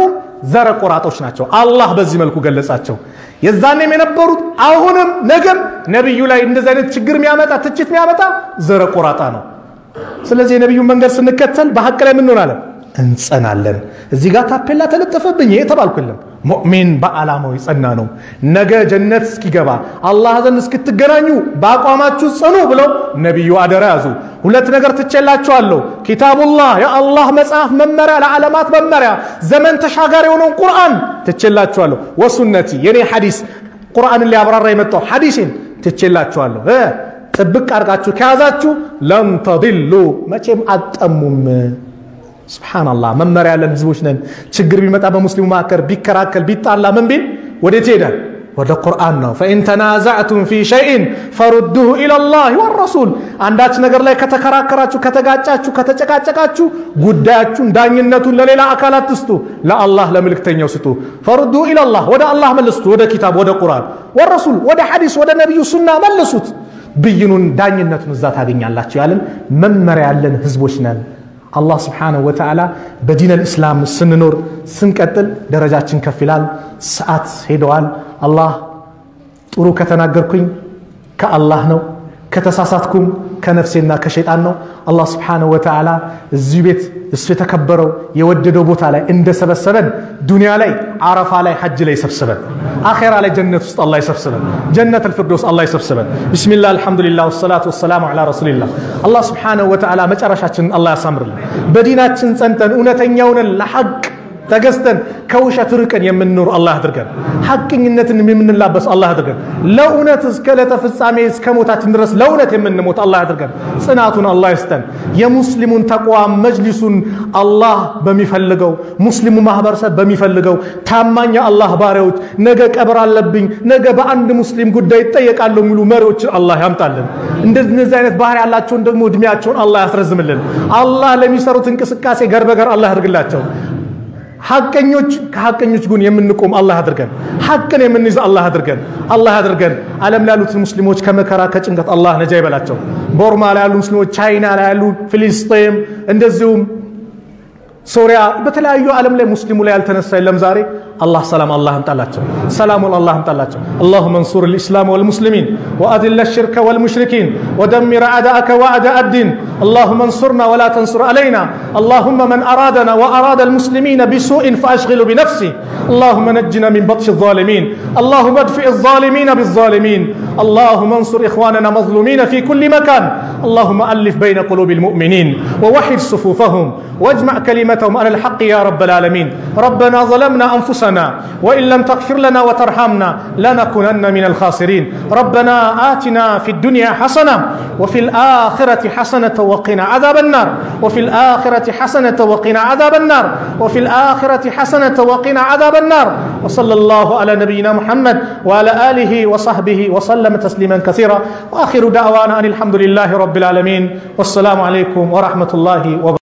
ዘረ ቆራጦች ናቸው። አላህ በዚህ መልኩ ገለጻቸው። የዛኔም የነበሩት አሁንም ነገም ነቢዩ ላይ እንደዚህ አይነት ችግር የሚያመጣ ትችት የሚያመጣ ዘረ ቆራጣ ነው። ስለዚህ የነቢዩን መንገድ ስንከተል በሐቅ ላይ ምን እንሆናለን? እንጸናለን። እዚህ ጋር ታፔላ ተለጠፈብኝ ይሄ ተባልኩልም። ሙእሚን በዓላማው የጸና ነው። ነገ ጀነት እስኪገባ አላህ ዘንድ እስክትገናኙ በአቋማችሁ ጽኑ ብለው ነቢዩ አደራ ያዙ። ሁለት ነገር ትቼላችኋለሁ። ኪታቡላህ የአላህ መጽሐፍ መመሪያ፣ ለዓለማት መመሪያ፣ ዘመን ተሻጋሪ የሆነውን ቁርአን ትቼላችኋለሁ። ወሱነቲ የኔ ሐዲስ ቁርአንን ሊያብራራ የመጣው ሐዲሴን ትቼላችኋለሁ። ጥብቅ አድርጋችሁ ከያዛችሁ ለም ተድሉ መቼም አጠሙም። ስብሓንላህ መመሪያ ያለን ህዝቦች ነን። ችግር ቢመጣ በሙስሊሙ መካከል ቢከራከል ቢጣላ ምን ቢል ወዴት ይሄዳል? ወደ ቁርአን ነው። ፈኢን ተናዛዕቱም ፊ ሸይን ፈሩዱሁ ኢለላህ ወረሱል። አንዳች ነገር ላይ ከተከራከራችሁ፣ ከተጋጫችሁ፣ ከተጨቃጨቃችሁ ጉዳያችሁን ዳኝነቱን ለሌላ አካላት ትስጡ፣ ለአላህ ለምልክተኛው ስጡ። ፈሩዱሁ ኢለላህ ወደ አላህ መልሱት፣ ወደ ኪታብ ወደ ቁርአን፣ ወረሱል ወደ ሐዲስ ወደ ነቢዩ ሱና መልሱት። ብይኑን ዳኝነቱን እዛ ታገኛላችሁ ያለን መመሪያ ያለን ህዝቦች ነን። አላህ ስብሓነሁ ወተዓላ በዲን አልእስላም ስንኖር ስንቀጥል ደረጃችን ከፍ ይላል። ሰዓት ሄደዋል። አላህ ጥሩ ከተናገርኩኝ ከአላህ ነው፣ ከተሳሳትኩም ከነፍሴና ከሸይጣን ነው። አላህ ስብሓነሁ ወተዓላ እዚሁ ቤት እሱ የተከበረው የወደደው ቦታ ላይ እንደሰበሰበን ዱንያ ላይ አረፋ ላይ ሐጅ ላይ ይሰብስበን፣ አኼራ ላይ ጀነት ውስጥ አላህ ይሰብስበን፣ ጀነት አልፊርዶስ አላህ ይሰብስበን። ቢስሚላህ አልሐምዱሊላህ ወሰላቱ ወሰላሙ ዐላ ረሱሊላህ። አላህ ስብሓነሁ ወተዓላ መጨረሻችንን አላህ ያሳምርልን። በዲናችን ጸንተን እውነተኛውንን ለሐቅ ተገዝተን ከውሸት ርቀን የምንኖር አላህ አድርገን፣ ሐቅኝነትን የምንላበስ አላህ አድርገን፣ ለእውነት እስከ ዕለተ ፍጻሜ እስከ ሞታችን ድረስ ለእውነት የምንሞት አላህ አድርገን። ጽናቱን አላህ ይስጠን። የሙስሊሙን ተቋም መጅሊሱን አላህ በሚፈልገው ሙስሊሙ ማህበረሰብ በሚፈልገው ታማኝ የአላህ ባሪያዎች ነገ ቀብር አለብኝ ነገ በአንድ ሙስሊም ጉዳይ ይጠየቃለሁ የሚሉ መሪዎችን አላህ ያምጣልን። እንደዚህ አይነት ባህሪ ያላቸውን ደግሞ እድሜያቸውን አላህ ያስረዝምልን። አላህ ለሚሰሩት እንቅስቃሴ ገር በገር አላህ ያድርግላቸው። ሐቀኞች ከሐቀኞች ጎን የምንቆም አላህ አድርገን፣ ሐቅን የምንይዝ አላህ አድርገን፣ አላህ አድርገን። ዓለም ላይ ያሉት ሙስሊሞች ከመከራ ከጭንቀት አላህ ነጃ ይበላቸው። ቦርማ ላይ ያሉ ሙስሊሞች፣ ቻይና ላይ ያሉ፣ ፊሊስጤም እንደዚሁም ሶሪያ፣ በተለያዩ ዓለም ላይ ሙስሊሙ ላይ ያልተነሳ የለም ዛሬ። አላህ ሰላም አላህ አምጣላቸው፣ ሰላሙን አላህ አምጣላቸው። اللهم انصر الإسلام والمسلمين وأذل الشرك والمشركين ودمر أعداءك وأعداء الدين اللهم انصرنا ولا تنصر علينا اللهم من أرادنا وأراد المسلمين بسوء فأشغله بنفسه اللهم نجنا من بطش الظالمين اللهم ادفع الظالمين بالظالمين اللهم انصر إخواننا مظلومين في كل مكان اللهم ألف بين قلوب المؤمنين ووحد صفوفهم واجمع كلمتهم على الحق يا رب العالمين ربنا ظلمنا أنفسنا وإن لم تغفر لنا وترحمنا لنكونن من الخاسرين ربنا آتنا في الدنيا حسنة وفي الآخرة حسنة وقنا عذاب النار وفي الآخرة حسنة وقنا عذاب النار وفي الآخرة حسنة وقنا عذاب النار وصلى الله على نبينا محمد وعلى آله وصحبه وسلم تسليما كثيرا وآخر دعوانا أن الحمد لله رب العالمين والسلام عليكم ورحمة الله وبركاته